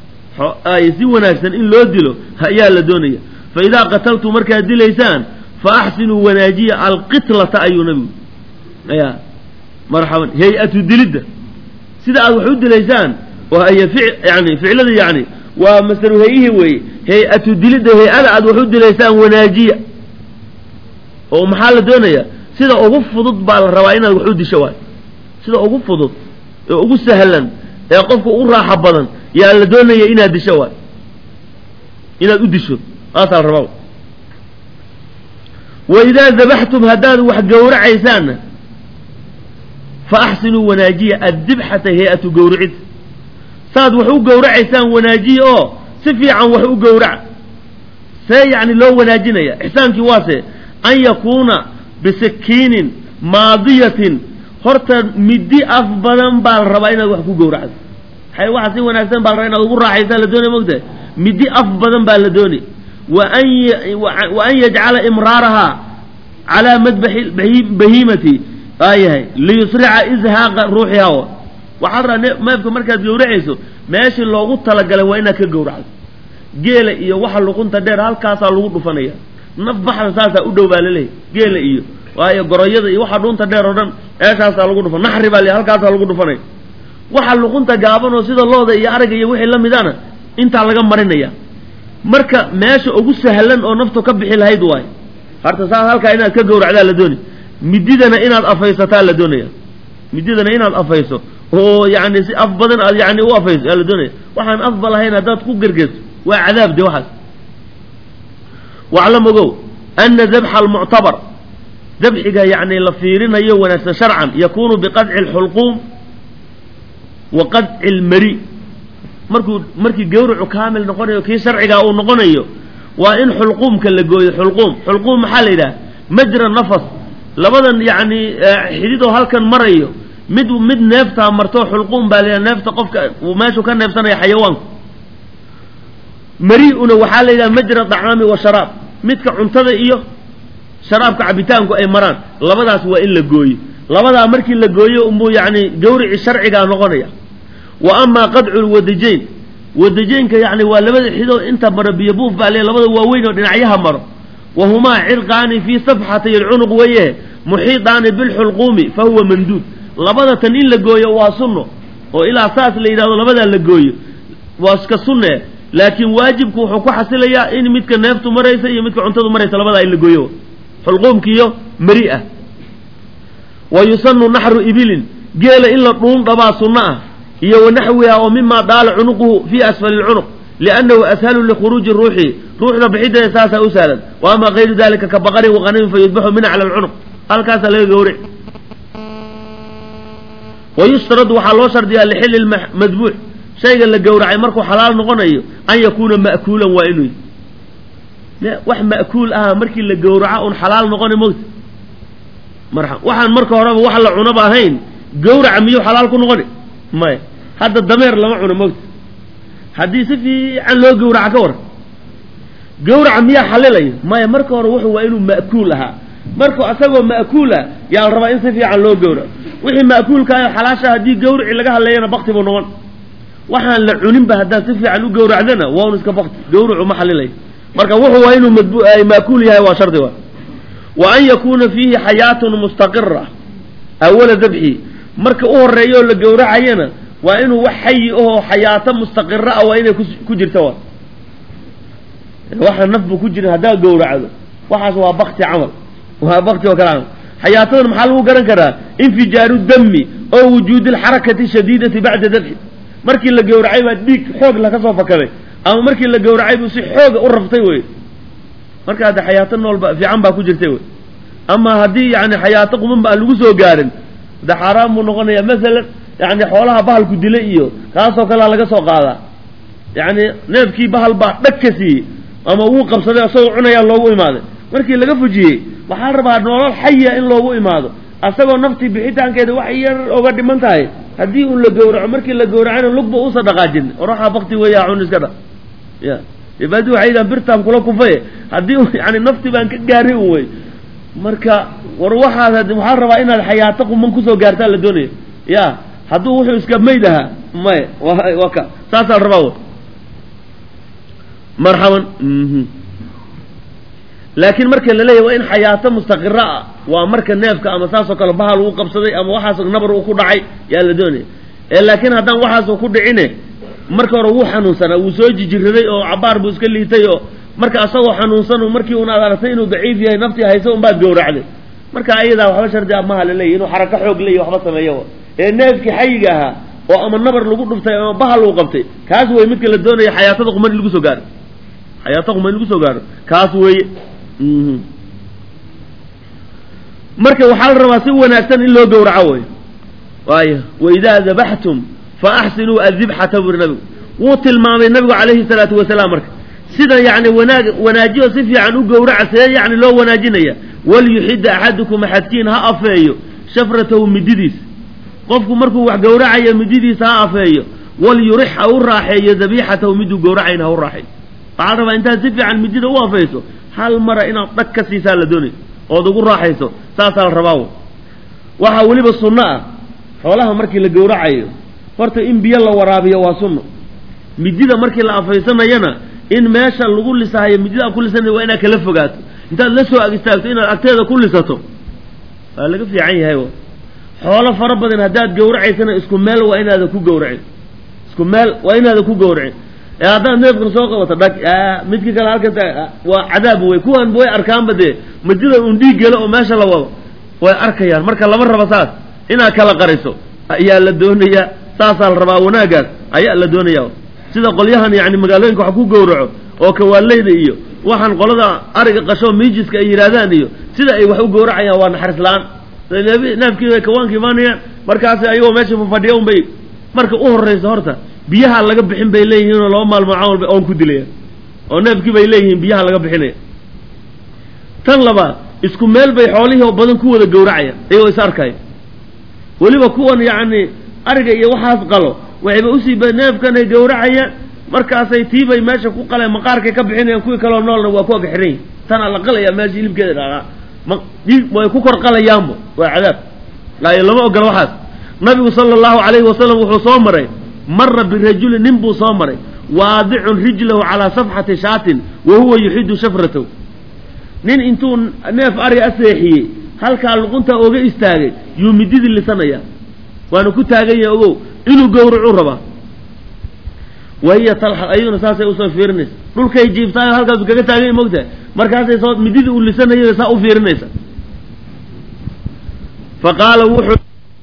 si wanaagsan in loo dilo ayaa la doonaya fa idaa qataltu markaad dilaysaan fa axsinuu wanaajiya alqitlata ayuu nabigu ya marxaban hay-atu dilidda sida aad wax u dilaysaan wahiy yani ficlada yani waa masalu hay-ihii weeye hay-atu dilidda hay-ada aad wax u dilaysaan wanaajiya oo maxaa la doonaya sida ugu fudud baa la rabaa inaad wax u disho waay sida ugu fudud ee ugu sahlan ee qofka ugu raaxo badan yaa la doonaya inaad disho waay inaad u disho taasaa la rabaa wa idaa dabaxtum haddaad wax gowracaysaanna fa axsinuu wanaajiya addibxata hay-atu gowricid saad wax u gowracaysaan wanaajiya oo si fiican wax u gowraca see yacni loo wanaajinaya ixsaankii waase an yakuuna bisikiinin maadiyatin horta midi af badan baa la rabaa inaad wax ku gowracdo hay waxa si wanaagsan baa la rabaa inaad ugu raaxaysaan la doonaya mogtahay midi af badan baa la doonay wa an wa an yajcala imraarahaa calaa madbaxi bahiimati aayahay liyusrica izhaaqa ruuxiha waxaad raa neefka markaad gowracayso meeshii loogu talagalay waa inaad ka gowracdo geela iyo waxa luqunta dheer halkaasaa lagu dhufanaya naf baxda saasaa u dhow baa laleeyahy geela iyo waayo goroyada iyo waxa dhuunta dheer oo dhan meeshaasaa lagu dhufan naxri baa le halkaasaa lagu dhufanaya waxa luqunta gaaban oo sida looda iyo ariga iyo wixii la midana intaa laga marinaya marka meesha ugu sahlan oo naftu ka bixi lahayd waayo harta saas halkaa inaad ka gowracdaa la doonay mididana inaad afaysataa la doonaya mididana inaad afayso oo yani si af badan aad yani u afayso yaa la doonaya waxaan afba lahayn haddaad ku gergesto waa cadaab de waxaas waclam ogow ana dabxa almuctabar dabxiga yani la fiirinayo wanaagsan sharcan yakunu biqadci alxulquum wa qadci almari markuu markii gawracu kaamil noqonayo kii sharcigaa uu noqonayo waa in xulquumka la gooyo xulquum xulquum maxaa la yidhaha majra nafas labadan yacni xididoo halkan marayo mid mid neeftaa marto xulquum baa la yidhaha neefta qofka meeshuu ka neefsanaya xayawaanku mari-una waxaa la yidhaha majra dacaami wa sharaab midka cuntada iyo sharaabka cabitaanku ay maraan labadaas waa in la gooyo labadaa markii la gooyo unbuu yacni gawrici sharcigaa noqonaya wa amaa qadcu lwadajayn wadajaynka yani waa labada xidoo inta maro biyo buuf baa le labada waaweyn oo dhinacyaha maro wa humaa cirqaani fii safxatay alcunuq weeye muxiidaani bilxulquumi fa huwa manduud labada tan in la gooyo waa sunno oo ilaa saas la yidhahdo labadaa la gooyo waa iska sunne laakiin waajibku wuxuu ku xasilayaa in midka neeftu maraysa iyo midka cuntadu maraysa labadaa in la gooyo xulquumkiiyo mari ah wa yusanu naxru ibilin geela in la dhuun dhabaa sunno ah iyo wanaxwiha oo mima daala cunuquhu fi asfali lcunuq liannahu ashalu likhuruuji ruuxi ruuxda bixideeda saasaa u sahlan wa ama kayru dalika ka baqarin waqanamin fayudbaxu min cala alcunuq halkaasaa laga gowric wayushtaradu waxaa loo shardiyaa lixilli madbuuc shayga la gowracay markuu xalaal noqonayo an yakuuna ma'kuulan waa inuu wax ma'kuul aha markii la gowraca un xalaal noqona mogta marxa waxaan marka horeba wax la cunaba ahayn gowraca miyuu xalaal ku noqoni maya hadda dameer lama cuno mogta haddii si fiican loo gowraca ka waran gowraca miyaa xalilayo maya marka hore wuxuu waa inuu ma'kuul ahaa marka asagoo ma'kuul ah yaa la rabaa in si fiican loo gowraco wixii ma'kuulkaayo xalaasha haddii gawrici laga hadleeyana bakti buu noqon waxaan la cuninba haddaad si fiican u gowracdana waa un iska bakti gawracu ma xalilayo marka wuxuu waa inuu madbu ma'kuul yahay waa shardi wa wa an yakuuna fiihi xayaatun mustaqira awala dabxi marka u horeeya oo la gowracayana waa inuu wax xayi ahoo xayaato mustaqira ah waa inay ku jirta wa waxa naf bu ku jirin haddaad gowracdo waxaas waa bakti camal waa bakti oo kale camal xayaatadan maxaa lagu garan karaa infijaaru dami oo wujuudi alxarakati shadiidati bacda dabxi markii la gowracay baa dhiig xoog laka soo fakaday ama markii la gowracay buu si xooga u raftay wey marka hadde xayaato noolba fiican baa ku jirtay wey ama haddii yani xayaato quman ba aan lagu soo gaarin de xaaraan buu noqonaya masalan yani xoolaha bahalku dilay iyo kaasoo kalea laga soo qaadaa yani neefkii bahal baa dhag ka siiyey ama wuu qabsaday asagoo cunayaa loogu imaaday markii laga fujiyey waxaa rabaa nolol xaya in loogu imaado asagoo naftii bixitaankeeda wax yar oga dhiman tahay haddii un la gowraco markii la gowracana lugba uusa dhaqaajin oraxaa bakti weeya cun iska dha ya ibadi waxay yidhahan birtaan kula kufaye haddii yani nafti baan ka gaaray un wey marka war waxaad waxaa rabaa inaad xayaato quman kusoo gaartaa la doonaya ya hadduu wuxuu iska mayd ahaa maya waa ka saasaa la rabaa marxaban laakiin marka la leeyahy waa in xayaato mustaqira ah waa marka neefka ama saasoo kale bahal uu qabsaday ama waxaasoo nabar uu ku dhacay yaa la doonaya ee laakiin haddaan waxaasoo ku dhicine marka hore wuu xanuunsanaa wuu soo jijiraday oo cabaar buu iska liitay oo marka asagoo xanuunsan markii un aad aragtay inuu daciif yahay naftii hayso unbaad gowracday marka ayadaa waxba shardi ah maha laleeyahy inuu xarako xoog leeyahy waxba sameeyo ee neefkii xayiga ahaa oo ama nabar lagu dhuftay ama bahal uu qabtay kaas wey midka la doonaya xayaatada quman in lagu soo gaaro xayaato quman in lagu soo gaaro kaas weeye marka waxaa la rabaa si wanaagsan in loo gowraco wey waayo waidaa dabaxtum fa axsinuu adibxata buri nabigu wuu tilmaamay nabigu calayhi salaatu wasalaam marka sida yani wanaag wanaajiyo si fiican u gowraca see yani loo wanaajinaya walyuxida axadukum axadkiin ha afeeyo shafratahu mididiis qofku markuu wax gowracayo mididiisa ha afeeyo walyurix ha u raaxeeyo dabiixatahu miduu gowracayn ha u raaxeeyo waxaa la rabaa intaad si fiican midida u afeyso hal mara inaad dhag ka siisaa la doonay ood ugu raaxayso saasaa la rabaa waxaa weliba sunno ah xoolaha markii la gowracayo horta in biyo la waraabiyo waa sunno midida markii la afaysanayana in meesha lagu lisaayo midida aad ku lisanay waa inaad kala fogaato intaad la soo ag istaagto inaad agteeda ku lisato waa laga fiican yahay xoolo fara badan haddaad gawracaysana isku meel waa inaada ku gawracin isku meel waa inaada ku gawracin ee haddaad neefkan soo qabato dhag midka kale halkan waa cadaab wey kuwan way arkaanba dee midida un dhiig gelo oo meesha la wado way arkayaan marka lama rabo saas inaad kala qariso ayaa la doonayaa saasaa la rabaa wanaagaas ayaa la doonaya sida qolyahan yani magaalooyinka wax ku gowraco oo kawaaleyda iyo waxaan qolada ariga qasho miijiska ay yidhaahdaan iyo sida ay wax u gowracayaan waa naxariis la-aan neefkii kawaanka imaanayaan markaas ayagoo meesha fafadhiya un bay marka u horraysa horta biyaha laga bixin bay leeyihiin oo laba maalmo camal bay oon ku dilayaan oo neefkii bay leeyihiin biyaha laga bixinaya tan labaad isku meel bay xoolihii oo badan ku wada gowracayaan ayagoo is arkaya weliba kuwan yacni ariga iyo waxaas qalo waxayba usii ba neefkan ay gowracayaan markaasay tiibay meesha ku qaleen maqaarkay ka bixinayaan kuwii kaloo noolna waa ku agxiran yihin tanaa la qalaya meesha hilibkeeda dhaqaa way ku kor qalayaanba waa cadaab laayo lama ogola waxaas nabigu sala allahu calayhi wasalam wuxuu soo maray mara birajulin nin buu soo maray waadicun rijlahu calaa safxati shaatin wa huwa yuxidu shafratahu nin intuu neef ari a seexiyey halkaa luqunta oga istaagay yuu mididii lisanaya waana ku taagan yahay ogow inuu gowracuu rabaa wahiya talxa ayaduna saasay usoo fiirinaysa dhulkay jiibtaayo halkaasu kaga taaganya mogtahay markaasay soo mididii uu lisanayay saa u fiirinaysa fa qaala wuxuu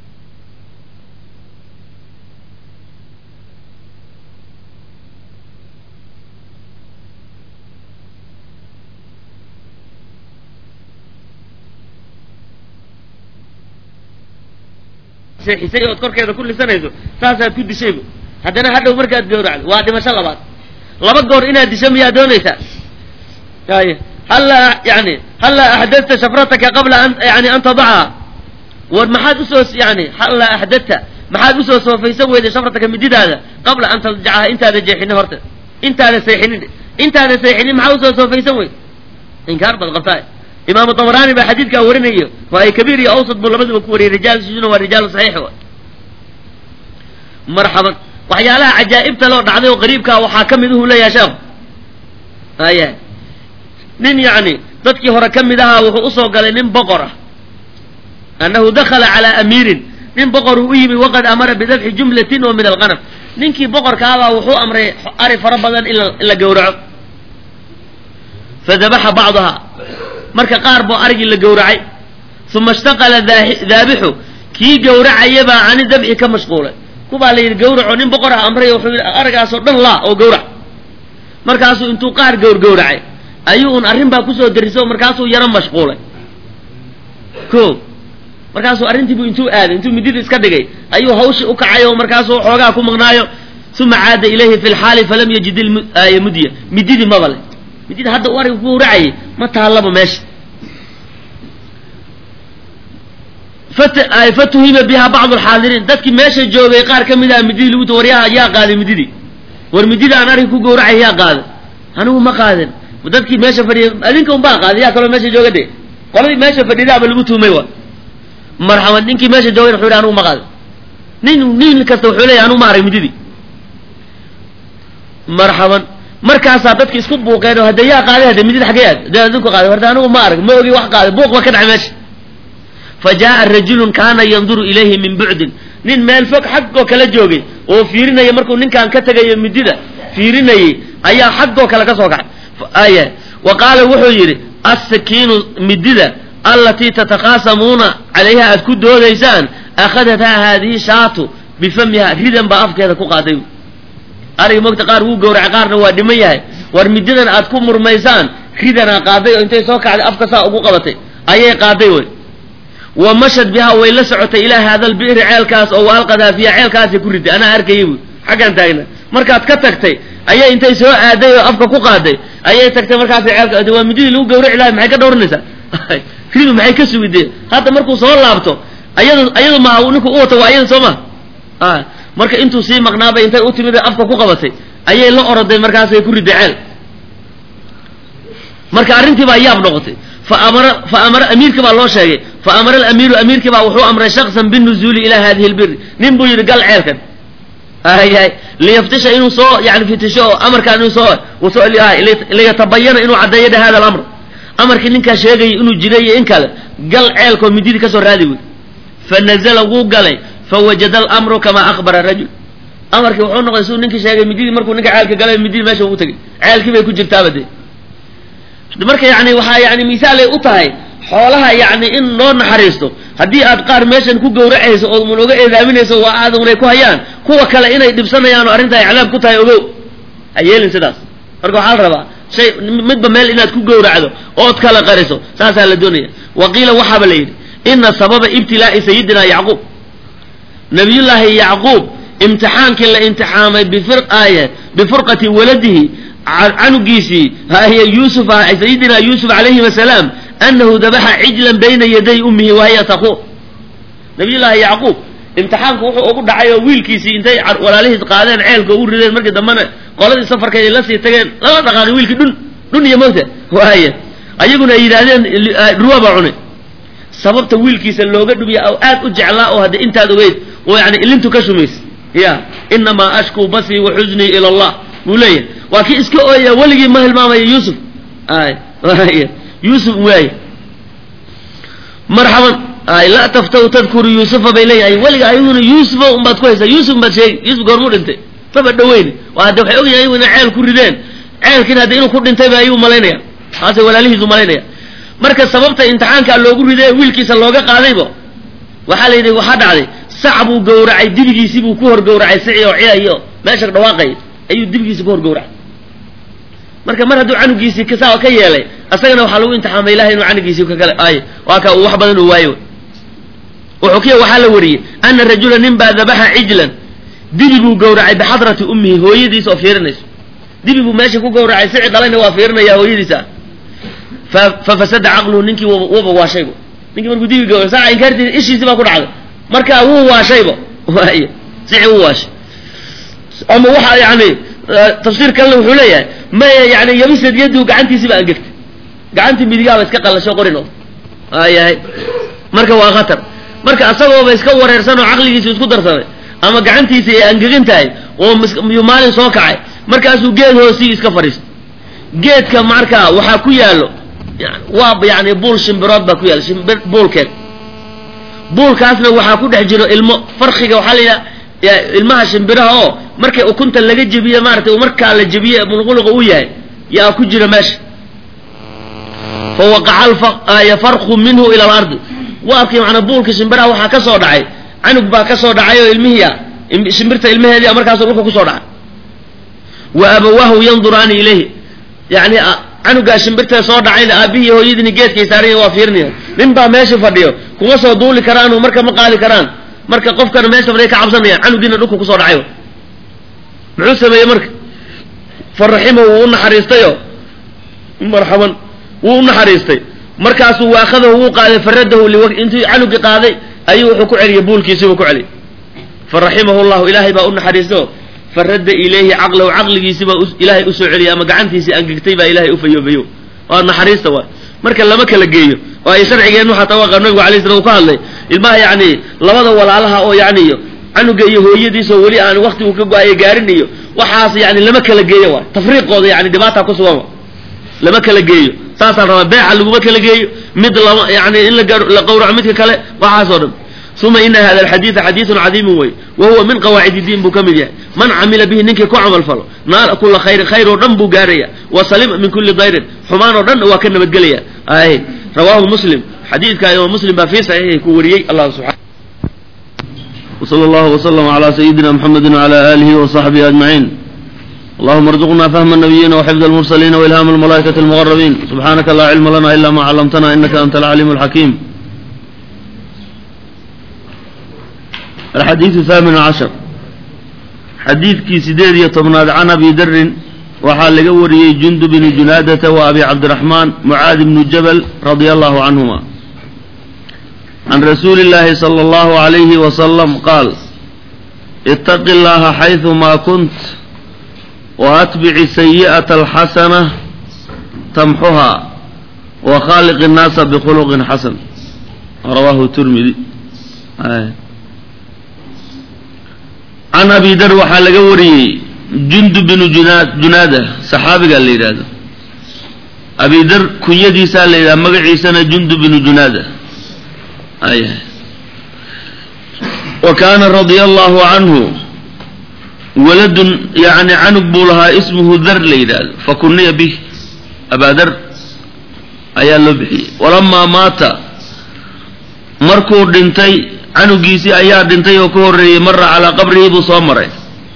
seexisay ood korkeeda ku lisanayso saasaad ku dishaybu haddana hadhow markaad gowracdo waa dhimasho labaad laba goor inaad disho miyaa doonaysaa y hallaa yani hallaa axdadta shafrataka qabla an yani an tadacha war maxaad usoo yani hallaa axdadta maxaad usoo soofaysan weyday shafrataka mididaada qabla an tadjacaha intaada jeexinin horta intaada seexinin intaada seexinin maxaa usoo soofaysan weyd inkaar baad qabtaa imaamu dabrani baa xadiidkaa warinayo waa ay kabiir iyo awsad buu labadaba ku wariyay rijaalkiisuna waa rijaal saxiix wa marxaban waxyaalaha cajaa'ibta loo dhacday oo qariibkaa waxaa ka mid uhu leeyahay sheekhu aya nin yacni dadkii hore ka mid ahaa wuxuu usoo galay nin boqor ah annahu dakhala calaa amiirin nin boqor uu u yimi waqad amara bidabxi jumlatin oo min alqanam ninkii boqorka abaa wuxuu amray ari fara badan in la gowraco fadabaxa bacdaha marka qaar buu arigii la gowracay uma ishtaqala daabixu kii gowracayabaa cani dabxi ka mashquulay kubaa la yidhi gawraco nin boqor ah amray wuxuu yidhi arigaasoo dhan laa oo gawrac markaasuu intuu qaar gowrgowracay ayuu un arrin baa kusoo dariso markaasuu yaro mashquulay ko markaasuu arrintiibu intuu aaday intuu midida iska dhigay ayuu hawshi u kacay oo markaasuu xoogaa ku maqnaayo uma caada ilayhi fi lxaali falam yajid mudya mididii maba le midida hadda u ariga ku gawracayay ma taallaba meesha fatuhima biha bacdu alxaadiriin dadkii meesha joogay qaar ka mid ah mididii lagu war yaa yaa qaaday mididii war midida aan ariga ku gawracay yaa qaaday anigu ma qaadin dadkii meesha fadhiya adinka un baa qaaday yaa kaloo meesha jooga de qoladii meesha fadhidaaba lagu tuumay wa marxaban ninkii meesha joogay wuxuu yidhi anigu ma qaadin nin nin kasta wuxuu leeyahy anigu ma arag mididii marxaban markaasaa dadki isku buuqeen oo hadde yaa qaaday hadde midida xaggee aad de adinku qaaday warda anigu ma arag ma ogi wax qaaday buuq ba ka dhacay meesha fa jaa'a rajulun kaana yanduru ilayhi min bucdin nin meel fog xaggoo kala joogay oo fiirinaya markuu ninkaan ka tegayo midida fiirinayay ayaa xaggoo kale ka soo kacay aya wa qaala wuxuu yidhi assakiinu midida allatii tatakaasamuuna calayha aad ku doodaysaan akhadathaa haadihi shaatu bifamiha ridan baa afkeeda ku qaaday ariga mogta qaar wuu gowracay qaarna waa dhiman yahay war mididan aad ku murmaysaan ridanaa qaaday oo intay soo kacday afka saa ugu qabatay ayay qaaday wey wa mashad bihaa way la socotay ilaa haada albi'ri ceelkaas oo waalqadaa fiiha ceelkaasay ku riday anaa arkayay bu xaggaan taagna markaad ka tagtay ayay intay soo aaday oo afka ku qaaday ayay tagtay markaasay ceelka waa mididii lagu gawraci lahay maxay ka dhowranaysaa ridu maxay ka sugidee hadda markuu soo laabto ayadu ayadu maaha ninku u wato waa ayada soo ma marka intuu sii maqnaabay intay u timid afka ku qabatay ayay la oroday markaasay ku riday ceel marka arrintii baa yaab noqotay faamara fa amara amiirkii baa loo sheegay fa amara alamiiru amiirkii baa wuxuu amray shaksan binuzuuli ilaa hadihi lbiri nin buu yidhi gal ceelkan ayahay liyaftisha inuu soo yani fitisho oo amarkaan inuu soo soo liyatabayana inuu caddeeyo dhe hada alamr amarkii ninkaa sheegaya inuu jiray iyo in kale gal ceelkoo mididii kasoo raadi wey fanazala wuu galay fawajada alamru kamaa akhbara rajul amarkii wuxuu noqday siduu ninkii sheegay mididii markuu ninka ceelka galay mididii meesha ugu tegay ceelkii bay ku jirtaaba dee marka yani waxaa yani misaalay u tahay xoolaha yani in loo naxariisto haddii aad qaar meeshan ku gawracayso oo mun oga eedaaminayso waa aadanay ku hayaan kuwa kale inay dhibsanayaan oo arrinta ay cadaab ku tahay ogow ha yeelin sidaas marka waxaa la rabaa shay midba meel inaad ku gowracdo ood kala qariso saasaa la doonaya wa qiila waxaaba la yidhi ina sababa ibtilaa'i sayidina yacquub nabiyullaahi yacquub imtixaankii la imtixaamay bifirqaye bifurqati waladihi canugiisii hahiya yuusuf ah sayidina yuusuf calayhim asalaam anahu dabaxa cijlan bayna yaday ummihi wahiya taquur nabiyullaahi yacquub imtixaanku wuxuu ugu dhacay oo wiilkiisii intay walaalihiis qaadeen ceelka u rideen markii dambena qoladii safarka ay la sii tageen lala dhaqaaqay wiilkii dhun dhun iyo mawta waaya ayaguna ay yidhaahdeen ruwa baa cunay sababta wiilkiisa looga dhumiya oo aad u jeclaa oo hadda intaad ogeyd oo yani ilintu ka shumaysay ya inamaa ashkuu basrii wa xuznii ila allah buu leeyahay waa kii iska ooya weligii ma hilmaamaya yuusuf ay yuusuf waay marxaban ay laa taftaw tadkuru yuusufa bay leeyahay weliga ayaguna yuusufa unbaad ku haysaa yuusuf baad sheegi yuusuf goormuu dhintay maba dhaweyn waa hadde waxay ogyahay ayagu inay ceel ku rideen ceelkiina hadda inuu ku dhintay ba ayuu malaynaya taasay walaalihiisu malaynaya marka sababta imtixaankaa loogu riday wiilkiisa looga qaadayba waxaa la yidhi waxaa dhacday sac buu gawracay dibigiisii buu ku hor gawracay sici oo ciyayo meesha dhawaaqay ayuu dibigiisi ku hor gawracay marka mar hadduu canugiisii saa ka yeelay asagana waxaa lagu imtixaamay ilahay inuu canugiisii kakale ay waa ka uu wax badan uu waayo wuxuu kiya waxaa la wariyey ana rajula nin baa dabaxa cijlan dibi buu gawracay bixadrati ummihi hooyadiis oo fiirinayso dibi buu meesha ku gawracay sici dhalayna waa fiirinaya hooyadiisa fa fafasada caqluhu ninkii wuba waashayba ninkii markuu dibi gawra saaca inkaartiisa ishiisi baa ku dhacday marka wuu waashayba waay sici wuu waashay ama waxa yani tafsiir kalena wuxuu leeyahay maya yani yabisad yadu gacantiisiba angegtay gacantii midigaaba iska qallasho qorin oo ayahay marka waa khatar marka asagooba iska wareersan oo caqligiisi isku darsaday ama gacantiisi ay angegan tahay oo miyuu maalin soo kacay markaasuu geed hoosii iska fadhiistay geedka markaa waxaa ku yaallo waa yani buul shimbirood baa ku yaalla shimbir buulkeed buulkaasna waxaa ku dhex jiro ilmo farkiga waxaa la yidhaha ilmaha shimbiraha oo markay ukunta laga jebiye maaratay markaa la jebiye mulquluqa u yahay yaa ku jira meesha fa waqaca farqu minhu ila alardi waabkii macnaa buulka shimbiraha waxaa ka soo dhacay canug baa ka soo dhacay oo ilmihiia shimbirta ilmaheedii markaasu dhulka kusoo dhacay wa abawaahu yanduraani ilayhi yani canugaa shimbirta soo dhacayna aabihii hooyadiini geedkay saaranya waa fiirinaya nin baa meesha fadhiyo kuma soo duuli karaano marka ma qaadi karaan marka qofkana meesha fadhiya ka cabsanayaan canugiina dhulka kusoo dhacay muxuu sameeyey marka faraximahu wuu u naxariistayo marxaban wuu u naxariistay markaasuu waakhadahu wuu qaaday faradahu intuu canugii qaaday ayuu wuxuu ku celiyey buulkiisiibuu ku celiyay faraximahu llahu ilaahay baa u naxariisto faradda ilayhi caqlahu caqligiisibaa ilaahay usoo celiyay ama gacantiisii angegtay baa ilahay ufayoobayo waa naxariista waay marka lama kala geeyo oo ay sharcigeennu xataa waa nabigu alay slam uu ka hadlay ilmaha yani labada walaalaha oo yani canuga iyo hooyadiisoo weli aan waktigu ka go-ayo gaarin iyo waxaas yani lama kala geeyo waay tafriiqooda yani dhibaata ku sugan lama kala geeyo saasaan rabaa beeca laguma kala geeyo mid lama yani in la qawraco midka kale waxaasoo dhan uma ina hada alxadiida xadiidun cadiimun wey wa huwa min qawaacid diin buu ka mid yahay man camila bihi ninkii ku camal falo naala kula khayrin khayr oo dhan buu gaaraya wa salima min kuli dayrin xumaan oo dhan waa ka nabadgelaya ay rawaahu muslim xadiidka imaam muslim baa fii saxiixi ku wariyey allah subxana وصلى الله وسلم على سيدنا محمد وعلى آله وصحبه أجمعين اللهم ارزقنا فهم النبيين وحفظ المرسلين وإلهام الملائكة المقربين سبحانك لا علم لنا إلا ما علمتنا إنك أنت العليم الحكيم الحديث الثامن عشر حديث كي سديد يطبناد عن أبي در وحال لقوري جند بن جنادة وأبي عبد الرحمن معاذ بن جبل رضي الله عنهما عن رسول الله صلى الله عليه وسلم قال اتق الله حيث ما كنت وأتبع السيئة الحسنة تمحها وخالق الناس بخلق حسن رواه الترمذي آه. can abi dar waxaa laga wariyey jundub binu junaad junaada saxaabigaa la yidhaahdo abi dar kunyadiisaa la yidhaha magaciisana jundub binu junaada ay wa kaana radia allahu canhu waladun yani canug buu lahaa ismuhu dar la yidhaahdo fakuniya bih abaadar ayaa loo bixiyey walamaa maata markuu dhintay canugiisii ayaa dhintay oo ka horreeyey mara calaa qabrihi buu soo maray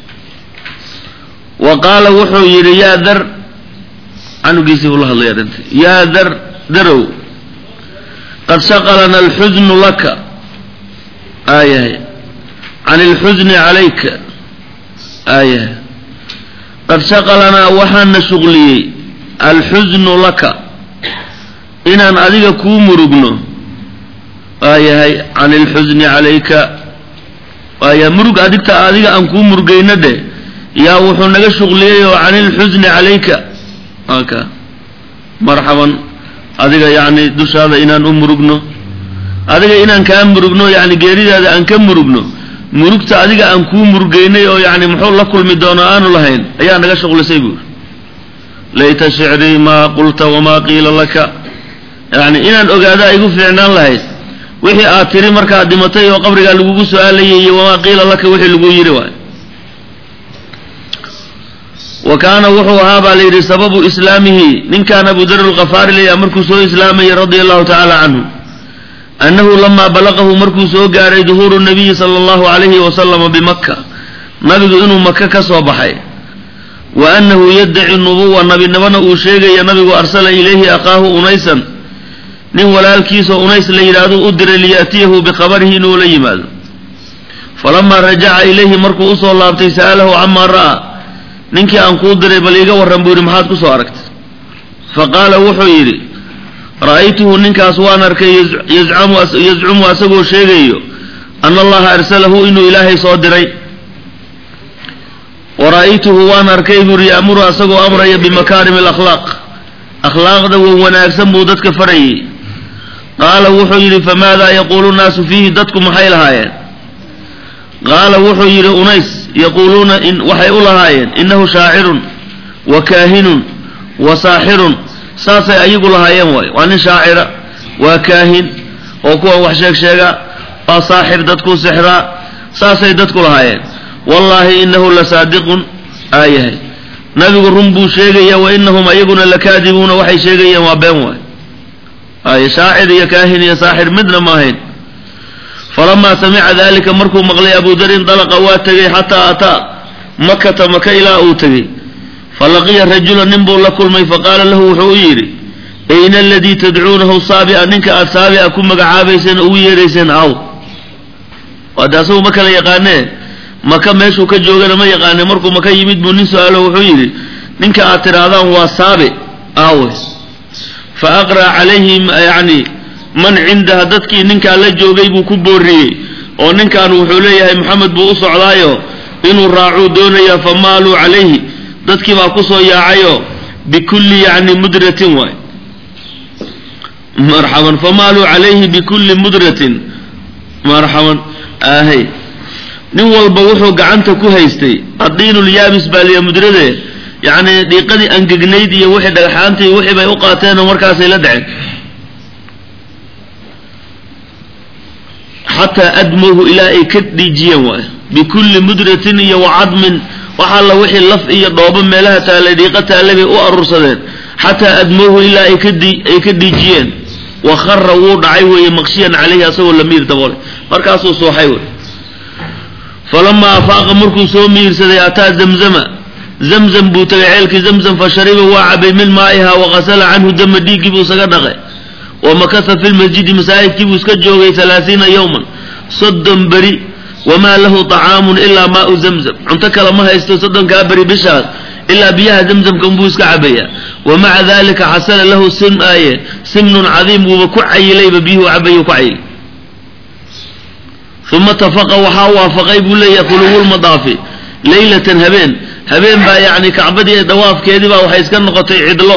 wa qaala wuxuu yidhi yaa dar canugiisii buu la hadlayaa dhintay yaa dar darow qad shaqalana alxusnu laka aayahay can alxusni calayka aayahay qad shaqalanaa waxaana shuqliyey alxusnu laka inaan adiga kuu murugno waayahay can alxusni calayka waaya murug adigta adiga aan kuu murugayno dheh yaa wuxuu naga shuqliyey oo can ilxusni calayka aka marxaban adiga yacni dushaada inaan u murugno adiga inaan kaa murugno yacni geeridaada aan ka murugno murugta adiga aan kuu murugaynay oo yacni muxuu la kulmi doono aanu lahayn ayaa naga shuqlisay buuri layta shicrii maa qulta wamaa qiila laka yacni inaan ogaadaa igu fiicnaan lahayd wixii aad tiri markaad dhimatay oo qabrigaa lagugu su-aalayay iyo wamaa qiila laka wixii lagu yidhi waay wa kaana wuxuu ahaa baa la yidhi sababu islaamihi ninkaan abu dar lkafaari layaa markuu soo islaamayay radia allahu tacaala canhu annahu lamaa balaqahu markuu soo gaaray duhuuru nabiyi sala allahu calayhi wasalama bimaka nabigu inuu maka ka soo baxay wa annahu yaddaci nubuwa nabinimona uu sheegaya nabigu arsala ilayhi aqaahu unaysan nin walaalkiisoo unays la yidhaahdo u diray liya'tiyahu bikhabarihi inuu la yimaado falamaa rajaca ilayhi markuu usoo laabtay sa'alahu camaa ra'aa ninkii aan kuu diray bal iiga warran buu yidhi maxaad ku soo aragtay fa qaala wuxuu yidhi ra'aytuhu ninkaas waan arkay yazcumu asagoo sheegayo ana allaha arsalahu inuu ilaahay soo diray wa ra'aytuhu waan arkay buu yidhi ya'muru asagoo amraya bimakaarimi alakhlaaq akhlaaqda wan wanaagsan buu dadka farayay qaala wuxuu yidhi famaadaa yaquulu nnaasu fiihi dadku maxay lahaayeen qaala wuxuu yidhi unays yaquuluuna waxay u lahaayeen innahu shaacirun wa kaahinun wa saaxirun saasay ayagu lahaayeen waay waa nin shaacira waa kaahin oo kuwa wax sheeg sheega waa saaxir dadkuu sixraa saasay dadku lahaayeen wallaahi innahu la saadiqun aayahay nabigu run buu sheegaya wa inahum ayaguna lakaadibuuna waxay sheegayeen waa been waay ay shaacir iyo kaahin iyo saaxir midna ma ahayn falamaa samica dalika markuu maqlay abu darin dalaqa waa tegey xataa ataa makata maka ilaa uu tegey falaqiya rajula nin buu la kulmay faqaala lahu wuxuu u yidhi ayna aladii tadcuunahu saabi'a ninka aad saabi'a ku magacaabayseen oo ugu yeerayseen aw waade asagu ma kala yaqaanee maka meeshuu ka joogana ma yaqaane markuu maka yimid buu nin su-aalo wuxuu yidhi ninka aad tidhaahdaan waa saabi aawe fa aqra' calayhim yacni man cindaha dadkii ninkaa la joogay buu ku booriyey oo ninkan wuxuu leeyahay maxamed buu u socdaayo inuu raacuu doonayaa fa maaluu calayhi dadkii baa kusoo yaacayo bikulli yacni mudratin waay marxaban famaaluu calayhi bikulli mudratin marxaban ahay nin walba wuxuu gacanta ku haystay addiinulyaabis baa liya mudrade yacni dhiiqadii angegnayd iyo wixii dhagxaantii wixii bay u qaateenoo markaasay la dhaceen xataa admowhu ilaa ay ka dhiijiyeen waay bikulli mudratin iyo wacadmin waxalla wixii laf iyo dhoobo meelaha taallay dhiiqa taallay bay u aruursadeen xataa admowhu ilaa ay kadi ay ka dhiijiyeen wa khara wuu dhacay weeye maqshiyan calayhi asagoo la miir daboolay markaasuu sooxay wey falamaa afaaqa markuu soo miirsaday ataa zamzama zamzam buu tagay ceelkii zamzam fa shariba waa cabay min maa'iha waqasala canhu dama dhiiggii buu isaga dhaqay wa makasa fi lmasjidi masaajidkii buu iska joogay halaasiina yowman soddon beri wamaa lahu طacaamun ilaa maau zamzam cunto kale ma haysto soddonkaa beri bishaas ilaa biyaha zamzamka unbuu iska cabaya wa maca dalika xasala lahu sim aaye simnun cadiim wuuba ku cayilayba biyuhu cabayu ku cayilay uma tafaqa waxaa waafaqay buu leeyahay khuluwulmadaafi leylatan habeen habeen baa yacni kacbadii ee dawaafkeedii baa waxay iska noqotay cidlo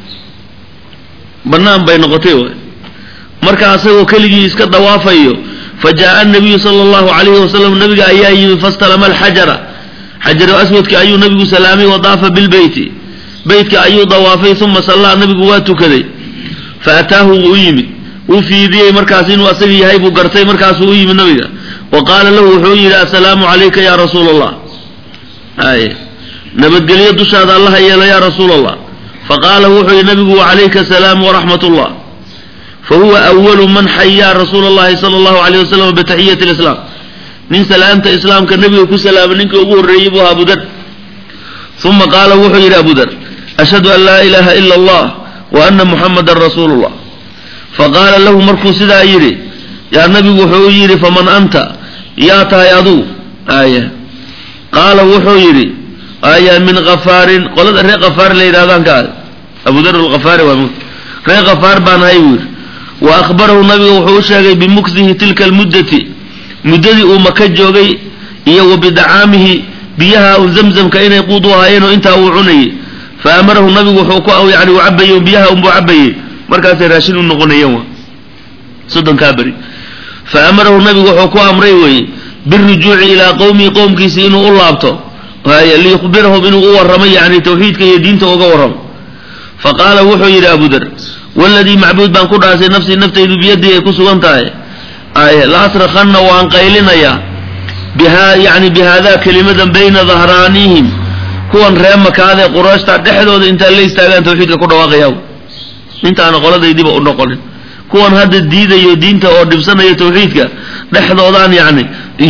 bannaan bay noqotay waay marka asagoo keligii iska dawaafayo fajaءa الnabiyu salى اllahu عalayhi wasalam nabiga ayaa yimi fastalama alxajara xajaru aswadka ayuu nabigu salaamay wadaafa bilbeyti beytka ayuu dawaafay uma sallaa nabigu waa tukaday faataahu wuu u yimid wuu fiidiyey markaas inuu asaga yahay buu gartay markaasuu u yimid nabiga wa qaala lahu wuxuu yidhi assalaamu calayka ya rasuula allah ay nabadgelyo dushaada allaha yeelo ya rasuula allah faqaala wuxuu yidhi nabigu wacalayka asalaam waraxmat ullah fahuwa awalu man xayaa rasuula allahi sala allahu alayh wasalam bitaxiyati lislaam nin salaamta islaamka nebiga ku salaama ninka ugu horreeyey buu ahaa abudar uma qaala wuxuu yidhi abudar ashhadu an laa ilaaha ila allah wa ana muxamadan rasuulu llah faqaala lahu markuu sidaa yidhi yaa nabigu wuxuu yidhi faman anta yaa tahay aduu aya qaala wuxuu yidhi aya min khafaarin qolada reer khafaar la yidhahdaan ka ah abudar alkhafaari waa reer khafaar baan ahay buu yidhi wa akhbarahu nabiga wuxuu u sheegay bimuksihi tilka almuddati muddadii uu maka joogay iyo wa bidacaamihi biyaha un zamzamka inay quud u ahaayeen oo intaa uu cunayay fa amarahu nabigu wuxuu ku yani u cabayey biyaha unbuu cabayey markaasay raashin u noqonayeen wa soddonkaa beri fa amarahu nabigu wuxuu ku amray weeye birujuuci ilaa qowmihi qowmkiisi inuu u laabto liyukhbirahum inuu u warramo yani tawxiidka iyo diinta uga warramo fa qaala wuxuu yidhi abudar waladii macbuud baan ku dhaasay nafsii naftaydu biyadii ay ku sugan tahay la asrakanna waan qaylinayaa biha yani bihaada kelimadan bayna dahraanihim kuwan ree makaadee qurayshta dhexdooda intaan la istaagaan tawxiidka ku dhawaaqayaa intaana qoladaydiba u noqonin kuwan hadda diidayo diinta oo dhibsanaya tawxiidka dhexdoodaan yani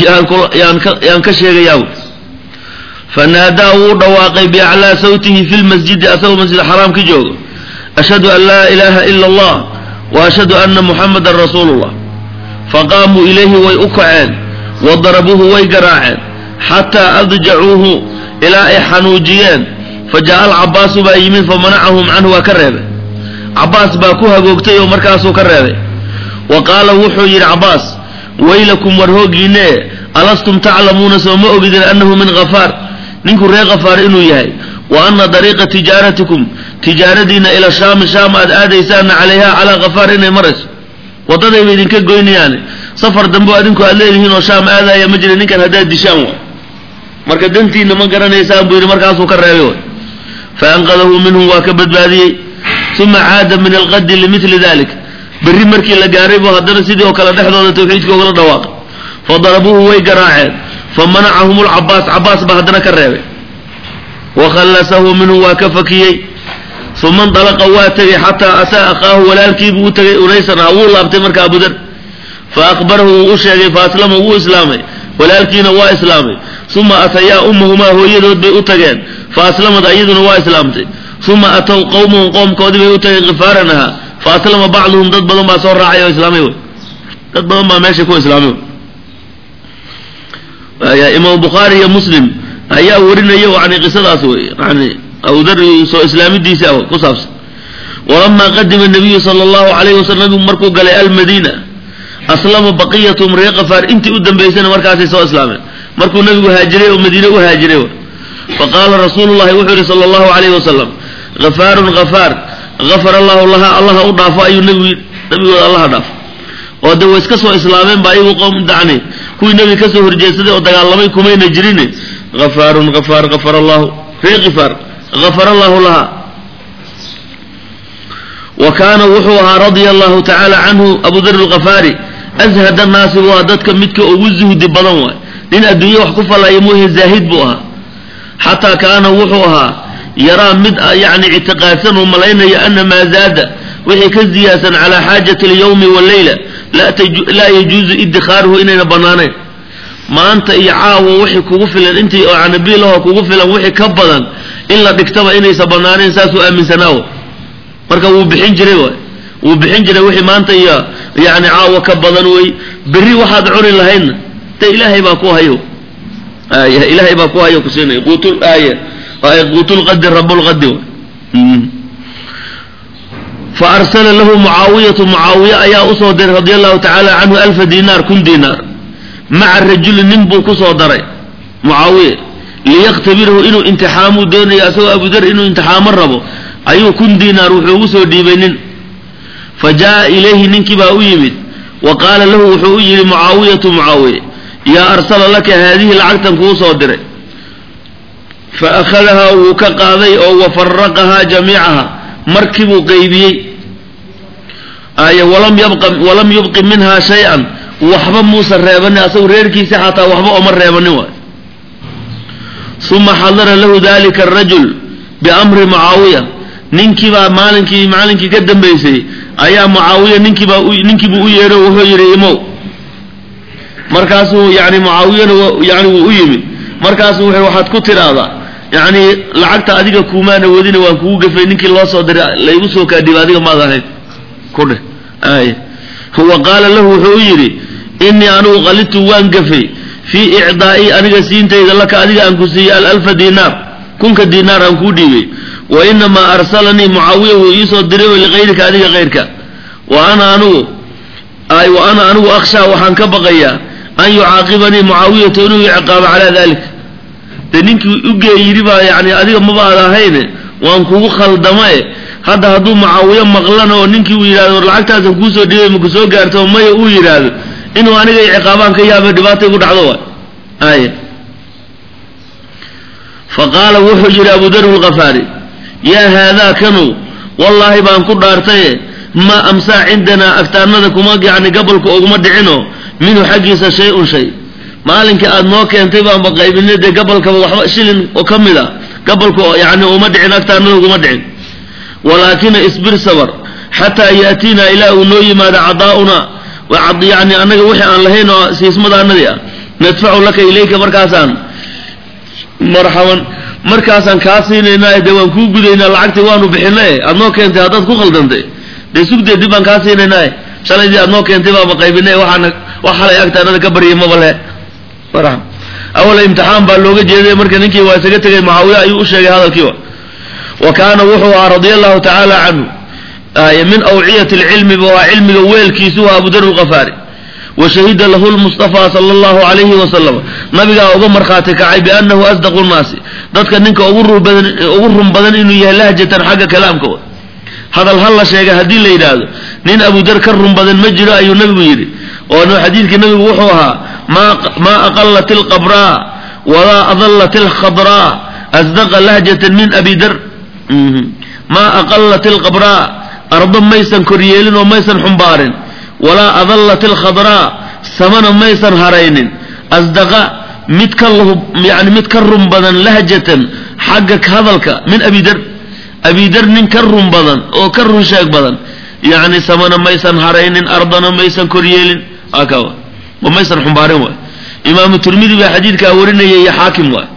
yaan ka sheegayaa fanaadaa wuu u dhawaaqay biaclaa sawtihi fi lmasjidi asagoo masjid xaraam ka joogo ashhadu an laa ilaaha ila allah wa ashhadu ana muxamadan rasuulu llah faqaamuu ilayhi way u kaceen wa darabuuhu way garaaceen xataa adjacuuhu ilaa ay xanuujiyeen fa jaa'a alcabaasu baa yimid famanacahum canhu waa ka reebay cabaas baa ku hagoogtay oo markaasuu ka reebay wa qaala wuxuu yidhi cabaas waylakum war hoogiinee alastum taclamuuna soo ma ogidin annahu min khafaar ninku reer khafaar inuu yahay wa ana dariiqa tijaaratikum tijaaradiina ila shaami shaam aad aadaysaana calayha calaa khafaar inay marayso waddadayba idinka goynayaane safar dambe adinku aad leedihiin oo shaam aadaya ma jira ninkan haddaad dishaan wa marka dantiina ma garanaysaan buu yidhi markaasuu ka reebay way fa anqadahu minhum waa ka badbaadiyey uma caada min alqadi limili dalik berri markii la gaaray buu haddana sidii oo kale dhexdooda tawxiidka ugala dhawaaqay fa darabuuhu way garaaceen fa manacahum lcabaas cabaas baa haddana ka reebay wa khallasahu minhum waa ka fakiyey uma ndalaqa waa tegey xataa ataa akhaahu walaalkiibuu u tegay unaysan ah wuu laabtay marka abudar fa akhbarahu wuu u sheegay fa aslama wuu islaamay walaalkiina waa islaamay uma atayaa ummahumaa hooyadood bay u tageen fa aslamad ayaduna waa islaamtay uma atow qowmahum qoomkoodii bay u tageen khifaaran ahaa fa aslama bacduhum dad badan baa soo raacay oo islaamay wey dad badan baa meesha ku islaamay imaam bukhaari iyo muslim ayaa warinaya yani qisadaas wey yani abudar soo islaamidiisa ku saabsan walamaa qadima nabiyu sala allahu alayhi wasalam nabigu markuu galay almadiina aslama baqiyatum reer kafaar intii u dambaysana markaasay soo islaameen markuu nabigu haajiray oo madiine u haajiray faqaala rasuulu llahi wuxuu yihi sala allahu alayhi wasalam hafaarun hafaar gafara allahu laha allaha u dhaafo ayuu nabigu nabigooda allaha dhaafo oo de way iska soo islaameen ba ayagu qowm dacni kuwii nebiga kasoo horjeedsaday oo dagaalamay kumayna jirin hafaarun hafaar gafara allahu reer kifaar gafara allahu laha wa kaana wuxuu ahaa radia allahu tacaala canhu abu dar lkafaari ashad annaasi waa dadka midka ugu zuhdi badan waay nin adduunye wax ku falaya muuhe zaahid buu ahaa xataa kaana wuxuu ahaa yaraa mid yani ictiqaadsan oo malaynaya ana maa zaada wixii ka ziyaadsan calaa xaajati alyawmi waleyla laa yajuuzu idikaaruhu inayna banaanayn maanta iyo caawa wixii kugu filan intii yani biilahoo kugu filan wixii ka badan in la dhigtaba inaysa banaanayn saasuu aaminsanaawo marka wuu bixin jiray waay wuu bixin jiray wixii maanta iyo yani caawa ka badan wey berri waxaad cuni lahaydna de ilaahay baa ku hayo aya ilaahay baa ku hayo kusiinay quutul aaya quutulqadi rabulqadi fa arsala lahu mucaawiyatu mucaawiya ayaa usoo diray radi allahu tacaala canhu alfa dinaar kun dinaar maca rajuli nin buu kusoo daray mucaawiya liyaktabirahu inuu imtixaamuu doonayo asagoo abudar inuu imtixaamo rabo ayuu kun dinaar wuxuu ugu soo dhiibay nin fa jaa ilayhi ninkii baa u yimid wa qaala lahu wuxuu u yidhi mucaawiyatu mucaawiye yaa arsala laka haadihi lacagtan kuu soo diray fa akhadahaa wuu ka qaaday oo wa faraqahaa jamiicaha markii buu qaybiyey ay walam yabqa walam yubqi minha shay-an waxba muusan reebanin asagu reerkiisa xataa waxba oma reebanin waay uma xadara lahu dalika arajul biamri mucaawiya ninkiibaa maalinkii maalinkii ka dambaysay ayaa mucaawiya ninkiibaa ninkiibuu u yeedho wuxuu yidhi imow markaasuu yani mucaawiyana yani wuu u yimid markaasuu wuxuu waxaad ku tidhaahdaa yani lacagta adiga kuumaana wadina waan kugu gafay ninkii loo soo diray laygu soo kaadhiba adiga maad ahayd ku dheh ay wa qaala lahu wuxuu u yidhi inii anigu qalidtu waan gafay fii icdaa'i aniga siintayda laka adiga aan ku siiyey alalfa diinaar kunka diinaar aan kuu dhiibay wa inamaa arsalanii mucaawiya wuu iisoo diray oo likayrika adiga kayrka wa ana anigu ay wa ana anigu akhshaa waxaan ka baqayaa an yucaaqibanii mucaawiyatu inuu ciqaabo calaa dalik dee ninkii ugee yidhi baa yani adiga maba ad ahayne waan kugu khaldamae hadda hadduu mucaawiyo maqlana oo ninkii uu yidhahdo lacagtaasan kuusoo dhibay maku soo gaarto maya uu yidhaahdo inuu aniga ciqaabaan ka yaaba dhibaatay ku dhacdo wa ay fa qaala wuxuu yidhi abu dar lkafaari yaa haadaa kanu wallaahi baan ku dhaartaye ma amsaa cindanaa agtaanada kuma yani gabolka oguma dhicino minhu xaggiisa shay-un shay maalinka aad noo keentay baanba qaybinay dee gabolkaba waxba shilin oo ka mid a gabolka yani uma dhicin agtaanada uguma dhicin walaakina isbir sabar xataa yaatiina ilaa uu noo yimaado cadaauna yani annaga wixii aan lahayn oo siismadaanadii ah nadfacu laka ilayka markaasaan marxaban markaasaan kaa siinaynaa dee waan kuu gudaynaa lacagtii waanu bixinay aad noo keentay haddaad ku khaldantay dee sugdee dib baan kaa siinaynaa shalaydii aad noo keentay baaba qaybinay waxaana wax xalay agtaanada ka baryay maba le marxab awal imtixaan baa looga jeeday marka ninkii waa isaga tegay mucaawiya ayuu u sheegay hadalkiiba wa kaana wuxuu ahaa radia allahu tacaala canhu min awciyati lcilmi bu ahaa cilmiga weelkiisu waa abu dar lkafaari wa shahida lahu lmustafa sala allahu alayhi wasalam nabigaa uga markhaati kacay biannahu asdaqu nnaasi dadka ninka ugu run badan inuu yahay lahjatan xagga kalaamkooda hadal hal la sheegay haddii la yidhaahdo nin abu dar ka run badan ma jiro ayuu nabigu yidhi oo xadiidkii nabigu wuxuu ahaa maa aqalat alqabraa walaa adalat alkhadraa asdaqa lahjatan min abi dar maa aqalat alqabraa ardo maysan koryeelin oo maysan xumbaarin walaa adallat alkhadraa samana maysan haraynin asdaqa mid ka yani mid ka run badan lahjatan xagga hadalka min abi dar abi dar nin ka run badan oo ka run sheeg badan yani samana maysan haraynin ardana maysan koryeelin akawa oo maysan xumbaarin waay imaamu tirmidi baa xadiidkaa warinaya iyo xaakim waay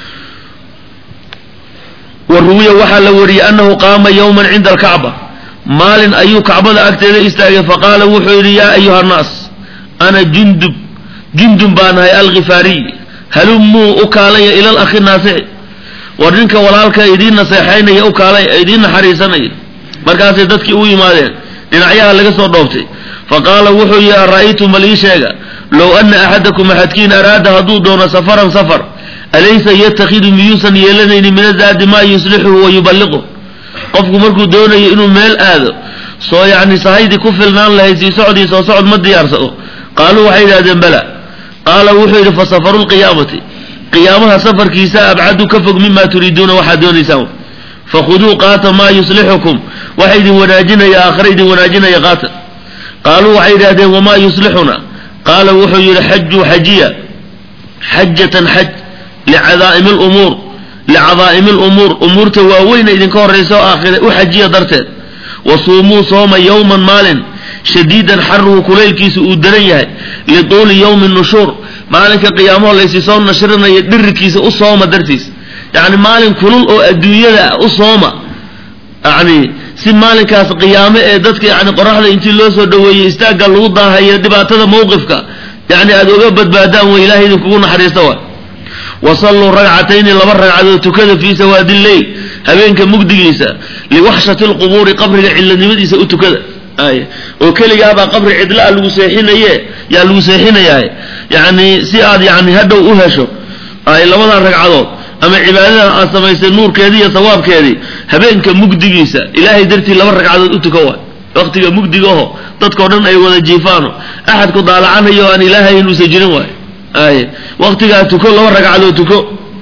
wa ruwiya waxaa la wariyey annahu qaama yowman cinda alkacba maalin ayuu kacbada agteeda istaagay faqaala wuxuu yidhi yaa ayuha annaas ana jundub jundub baan ahay alkhifaariy halumuu u kaalaya ila lakhi naasixi war ninka walaalka idiin naseexaynaya u kaalay idiin naxariisanaya markaasay dadkii u yimaadeen dhinacyaha laga soo dhooftay faqaala wuxuu yidhi ara'aytum bal ii sheega low ana axadakum axadkiin araada hadduu doono safaran safar alaysa yatakhidu miyuusan yeelanaynin min azaadi maa yuslixuhu wa yuballiquh qofku markuu doonayo inuu meel aado soo yacni sahaydii ku filnaan lahayd sii socdii soo socod ma diyaarsado qaaluu waxay yidhahdeen bala qaala wuxuu yidhi fa safaru lqiyaamati qiyaamaha safarkiisa abcadu ka fog mima turiiduuna waxaad doonaysaan fakhuduu qaata maa yuslixukum waxa idin wanaajinaya aakhira idin wanaajinaya qaata qaaluu waxay yidhahdeen wamaa yuslixuna qaala wuxuu yidhi xajuu xajiya xajatan xaj licadaa'imi lumuur licadaa'imi lumuur umuurta waaweyna idinka horraysa oo aakhira u xajiya darteed wa suumuu sooma yowman maalin shadiidan xaruhu kulaylkiisa uu daran yahay lituuli yowmi nushuur maalinka qiyaamaho laysi soo nashrinayo dhirikiisa u sooma dartiis yacni maalin kulul oo adduunyada ah u sooma yani si maalinkaas qiyaame ee dadka yani qoraxda intii loo soo dhaweeyey istaagga lagu daahayo dhibaatada mawqifka yani aada oga badbaadaan way ilahay idinkugu naxariista wa wasalluu ragcatayni laba ragcadood tukada fii sawaadi lleyl habeenka mugdigiisa liwaxshati lqubuuri qabriga cidlanimadiisa u tukada ay oo keligaabaa qabri cidlaa lagu seexinaye yaa lagu seexinayaa yani si aad yani hadhow u hesho ay labadan ragcadood ama cibaadadan aad samaysay nuurkeedii iyo sawaabkeedii habeenka mugdigiisa ilaahay dartii laba ragcadood u tuka waay waktiga mugdigaho dadkao dhan ay wada jiifaano axadku daalacanayo aan ilaahay inuusan jirin waay ay waktigaa tuko laba ragcadood tuko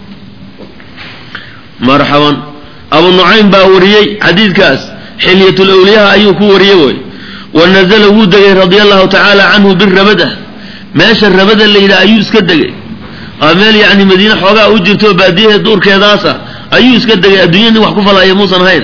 marxaban abu nucaym baa wariyey xadiidkaas xilyatlawliyaha ayuu ku wariyey way wa nazala wuu degay radia allahu tacaala canhu birabada meesha rabada la yidhaha ayuu iska degay waa meel yacni madiine xoogaa u jirto baadiyahe duurkeedaasa ayuu iska degay adduunya nin wax ku falaya muusan hayn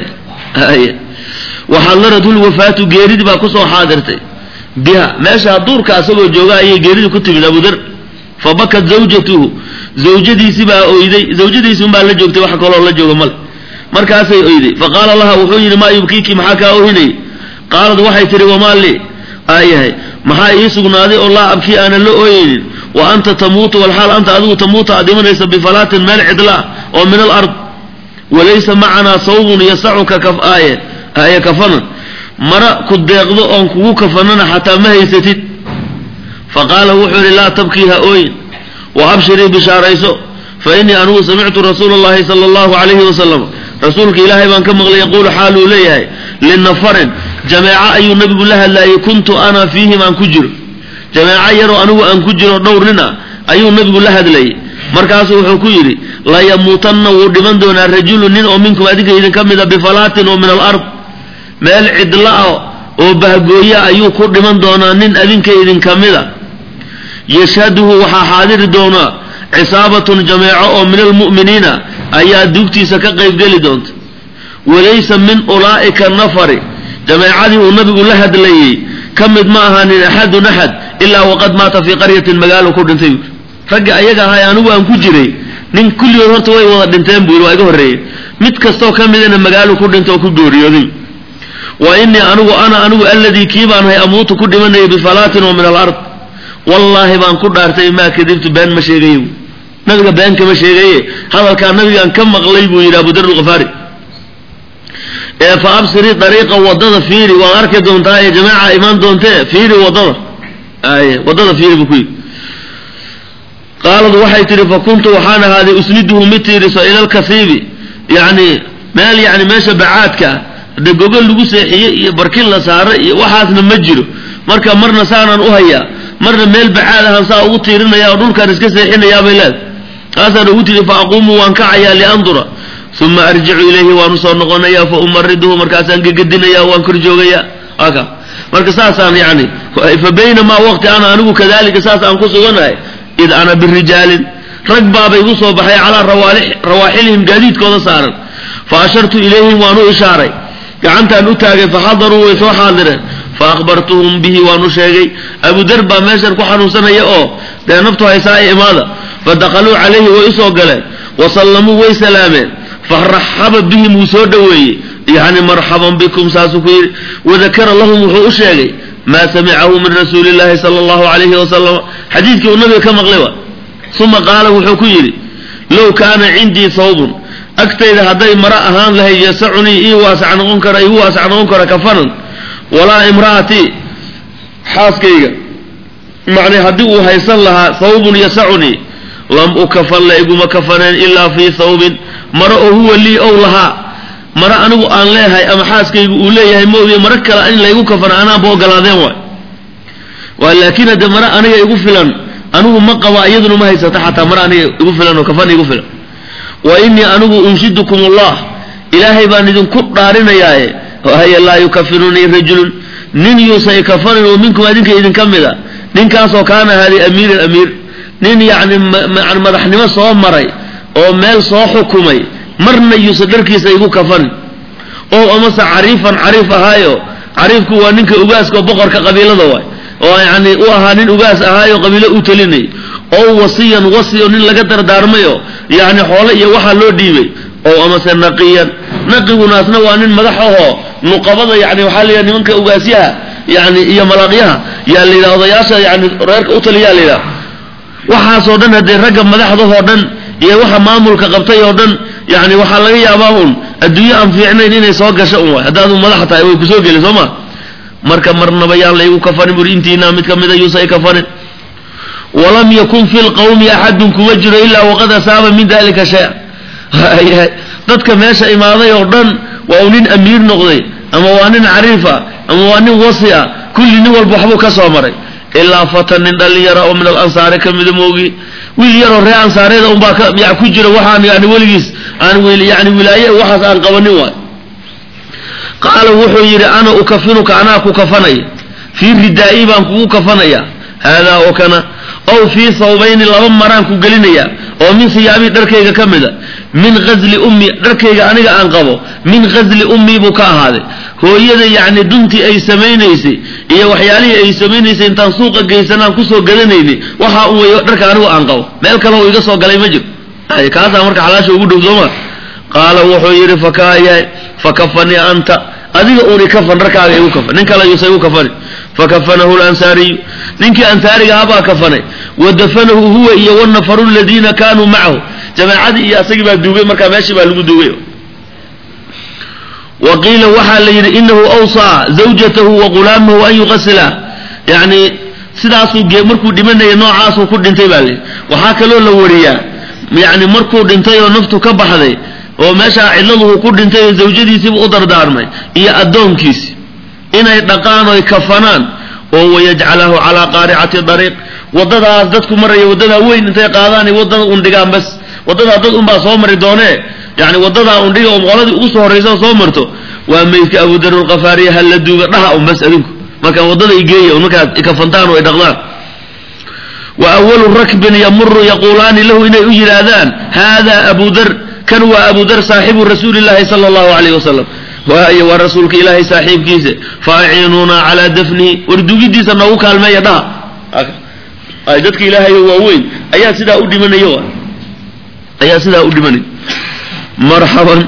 waxadarathu lwafaatu geeridii baa kusoo xaadirtay biha meeshaa duurka asagoo jooga ayay geeridii ku timid abudar fabakat zawjatuhu zawjadiisi baa oyday zawjadiisi unbaa la joogtay wax kaloo la jooga male markaasay oyday faqaala laha wuxuu yidhi maa yubkiiki maxaa kaa ohinay qaalad waxay tihi wamaa lii aayahay maxaa ii sugnaaday oo laa abkii aanan la ooyeynin wa anta tamuutu walxaal anta adigu tamuuta aad dhimanaysa bifalaatin meel cidla oo min alard walaysa macanaa sawbun yasacuka aaye aaye kafanan mara ku deeqdo oon kugu kafanana xataa ma haysatid faqaala wuxuu yidhi laa tabkii ha ooyin wa abshirii bishaarayso fa innii anugu samictu rasuula allahi sala allahu calayhi wasalam rasuulka ilaahay baan ka maqlay yaquulu xaaluu leeyahay linafarin jameeco ayuu nabigu la hadlaayay kuntu ana fiihim aan ku jiro jameeco yaroo anigu aan ku jiro dhowr nin ah ayuu nabigu la hadlayay markaasuu wuxuu ku yidhi layamuutanna wuu dhiman doonaa rajulu nin oo minkum adinka idinka mida bifalaatin oo min alard meel cidla ah oo bahgooya ayuu ku dhiman doonaa nin adinka idinka mida yashhaduhu waxaa xaadiri doonaa cisaabatun jameeco oo min almu'miniina ayaa duugtiisa ka qaybgeli doonta walaysa min ulaa'ika nafari jameecadii uu nabigu la hadlayey ka mid ma ahaanin axadun axad ilaa waqad maata fii qaryatin magaalo ku dhintay buui raggi ayaga ahay anigu aan ku jiray nin kulligood horta way wada dhinteen buu yidhi waa iga horreeyey mid kastoo ka midana magaalo ku dhinta oo ku geeriyooday wa innii anigu ana anigu alladii kii baan hay amuutu ku dhimanayay bifalaatin oo min alard wallaahi baan ku dhaartay maa kadibtu been ma sheegaye nabiga been kama sheegaye hadalkaa nabigaan ka maqlay buu yidhi abudar alkhafaari ee fa absirii dariiqa wadada fiiri waad arki doontaa ee jamaaca imaan doontee fiiri wadada ay wadada fiiri buu ku yidhi qaalad waxay tidhi fa kuntu waxaan ahaaday usniduhu mid tiiriso ila lkasiibi yacni meel yani meesha bacaadka ah de gogol lagu seexiyey iyo barkin la saaray iyo waxaasna ma jiro marka marna saanaan u hayaa marna meel bacaad ahaan saa ugu tiirinaya oo dhulkaan iska seexinayaa bay leedahay taasaan ugu tidhi fa aquumu waan kacayaa liandura uma arjicu ilayhi waan usoo noqonayaa fa umariduhu markaasaan gegadinayaa waan kor joogayaa aka marka saasaan yani fa baynamaa waqti ana anigu kadalika saas aan ku suganahay id ana birijaalin rag baaba igu soo baxay calaa rawaaxilihim gaadiidkooda saaran fa ashartu ilayhim waan u ishaaray gacantaan u taagay faxadaruu way soo xaadireen fa akhbartuhum bihi waan u sheegay abudar baa meeshan ku xanuunsanaya oo dee naftu haysaa ee imaada fadaqaluu calayhi way usoo galeen wasallamuu way salaameen faraxaba bihim wuu soo dhoweeyey yani marxaban bikum saasuu ku yidhi wadakara lahum wuxuu u sheegay maa samicahu min rasuuli llahi sala allahu alayhi wasalam xadiidkii uu nabiga ka maqlay wa uma qaala wuxuu ku yidhi low kaana cindii thawbun agtayda hadday mara ahaan lahayd yasacunii ii waasac noqon kara igu waasac noqon kara kafanan walaa imra'atii xaaskayga macnay haddii uu haysan lahaa thawbun yasacunii lam ukafan la iguma kafaneen ilaa fii thawbin maro oo huwa lii ow lahaa maro anigu aan leeyahay ama xaaskaygu uu leeyahay maogiye maro kale in laygu kafana anaanba ogolaadeen waay waa laakiin hadde maro aniga igu filan anigu ma qaba iyaduna ma haysata xataa maro aniga igu filan oo kafan igu filan wa innii anigu unshidukum allah ilaahay baan idinku dhaarinayaaye haya laa yukafinunii rajulun nin yuusa ikafanin oo minkum adinka idinka mid a ninkaasoo kaana ahaaday amiiran amiir nin yacni madaxnimo soo maray oo meel soo xukumay marna yuusa dharkiisa igu kafanin oo amase cariifan cariif ahaayo cariifku waa ninka ugaaska boqorka qabiilada waay oo yacni u ahaa nin ugaas ahaayo qabiilo u talinay oo wasiyan wasi oo nin laga dardaarmayo yacni xoole iyo waxaa loo dhiibay oo amase naqiyan naqigunaasna waa nin madax ahoo nuqabada yani waxaa la yidhaha nimanka ugaasyaha yani iyo malaaqyaha yaa la yidhaha odayaasha yani reerka u taliyaa la yidhaha waxaasoo dhan haddee ragga madaxdahoo dhan iyo waxa maamulka qabtay oo dhan yani waxaa laga yaabaa un adduunyo aan fiicnayn inay soo gasho un waay haddaad u madax tahay way kusoo geli soo ma marka marnaba yaan laygu kafanin buri intiinaa mid kamida yuusa i kafanin walam yakun fi lqawmi axadun kuma jiro ilaa waqad asaaba min dalika shay dadka meesha imaaday oo dhan waa uu nin amiir noqday ama waa nin cariif ah ama waa nin wasi ah kulli nin walba waxbuu ka soo maray ilaa fatan nin dhalinyara oo min alansaari ka mida moogi wiil yaroo ree ansaareeda unbaa ka ya ku jira waxaan yani weligiis aan yani wilaaye waxaas aan qabanin waay qaala wuxuu yidhi ana ukafinuka anaa ku kafanaya fii ridaa'i baan kugu kafanaya haadaa oo kana ow fii thawbayni laba maraan ku gelinaya oo min hiyaabii dharkayga ka mida min ghasli ummi dharkayga aniga aan qabo min ghasli ummii buu ka ahaaday hooyada yacni duntii ay samaynaysay iyo waxyaalihii ay samaynaysay intaan suuqa geysanaan kusoo gadanaynay waxaa un weeyo dharka anigu aan qabo meel kale oo iga soo galay ma jiro kaasaa marka xalaasha ugu dhow sooma qaala wuxuu yidhi fakaya fakafanii anta adiga uuni kafan dharkaaga igu kafan nin kale yuusa igu kafani fakafanahu lansaariyu ninkii ansaariga abaa kafanay wa dafanahu huwa iyo wanafaru ladiina kaanuu macahu jamaacadii iyo asagii baa duugay markaa meeshii baa lagu duugay wa qiila waxaa la yidhi inahu awsaa zawjatahu wa ghulaamahu an yuqasila yani sidaasuu ge markuu dhimanaya noocaasuu ku dhintay baa layidhi waxaa kaloo la wariyaa yani markuu dhintay oo naftu ka baxday oo meeshaa cidladuhu ku dhintay oo zawjadiisiiba u dardaarmay iyo addoonkiisi inay dhaqaan oy kafanaan oo wayajcalahu calaa qaaricati dariiq waddadaas dadku maraya waddadaa weyn intay qaadaan waddada un dhigaan bas waddadaa dad unbaa soo mari doonee yani waddadaa un dhiga oo qoladii ugu soo horraysa soo marto waa meydka abudarulkafaariya ha la duuga dhaha un bas adinku marka waddada igeeya un markaad ikafantaan oo ay dhaqdaan wa awalu rakbin yamuru yaquulaani lahu inay u yidhaahdaan haada abu dar kan waa abu dar saaxibu rasuuli llahi sala allahu alayh wasalam waayo waa rasuulka ilaahay saaxiibkiisa faaciinuuna calaa dafnihi war dugidiisa noogu kaalmeeya dhaha ay dadka ilaahayo waaweyn ayaa sidaa u dhimanayo ayaa sidaa u dhimanay marxaban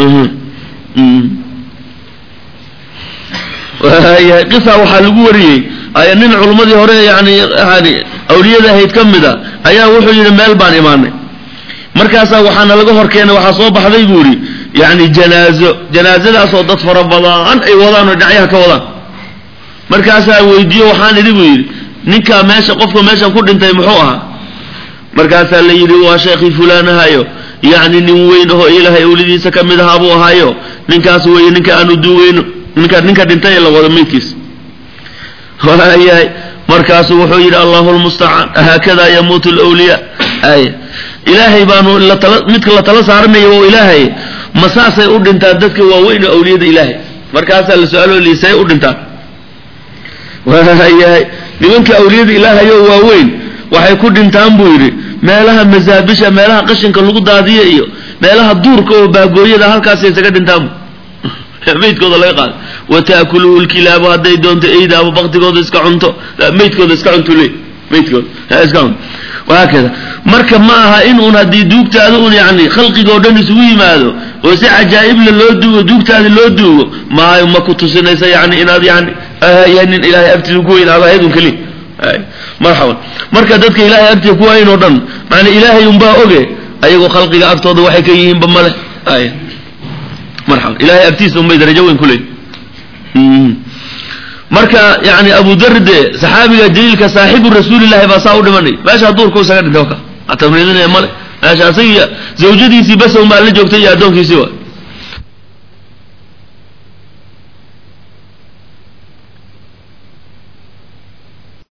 waayahay qisa waxaa lagu wariyey ay nin culummadii hore yani yani awliyada ahayd ka mid a ayaa wuxuu yidhi meel baan imaanay markaasaa waxaana laga hor keenay waxaa soo baxday buu yidhi yani janaazo janaazadaasoo dad fara badan ay wadaan oo dhinacyaha ka wadaan markaasaa weydiiyo waxaan idhi buu yidhi ninkaa meesha qofka meeshan ku dhintay muxuu ahaa markaasaa la yidhi waa sheekhii fulaanahayo yacni nin weyn ahoo ilaahay awlidiisa ka mid ahaa buu ahaayo ninkaas weeye ninka aanu duugeyno ninka ninka dhintay ee la wado meydkiisa waayahay markaasu wuxuu yidhi allahu lmustacaan haakada yamuutu lwliyaa ay ilaahay baanu latala midka la tala saaranaya oo ilaahay ma saasay u dhintaan dadka waaweyn oo awliyada ilaahay markaasaa la su-aalo liisay u dhintaan waayahay nimanka awliyada ilaahay oo waaweyn waxay ku dhintaan buu yidhi meelaha masaabisha meelaha qashinka lagu daadiya iyo meelaha duurka oo baagooyada halkaasay isaga dhintaan meydkooda laga qaado wataakuluhu lkilaabu hadday doonto eyda ama baktigooda iska cunto meydkooda iska cunto le meydkooda iska cunto wahaakada marka ma aha in uun haddii duugtaada un yani khalqiga oo dhan isugu yimaado oo si cajaa'ibla loo duugo duugtaada loo duugo maayo ma ku tusinaysa yani inaad yani yahay nin ilaahay agtiisa ku weyn aad ahayd un keliya marxaban marka dadka ilaahay agtiisa ku weyn oo dhan maana ilaahay unbaa oge ayagoo khalqiga agtooda waxay ka yihiinba male ay marxaban ilahay agtiisa unbay darajo weyn ku leeyihin marka yani abu dar de saxaabiga jaliilka saaxibu rasuulillahi baa saa u dhimanay meesha duurku isaga dhintay ka tamriidinaya male meesha asagiiyo zawjadiisii bas un baa la joogtay iyo addoonkiisii wa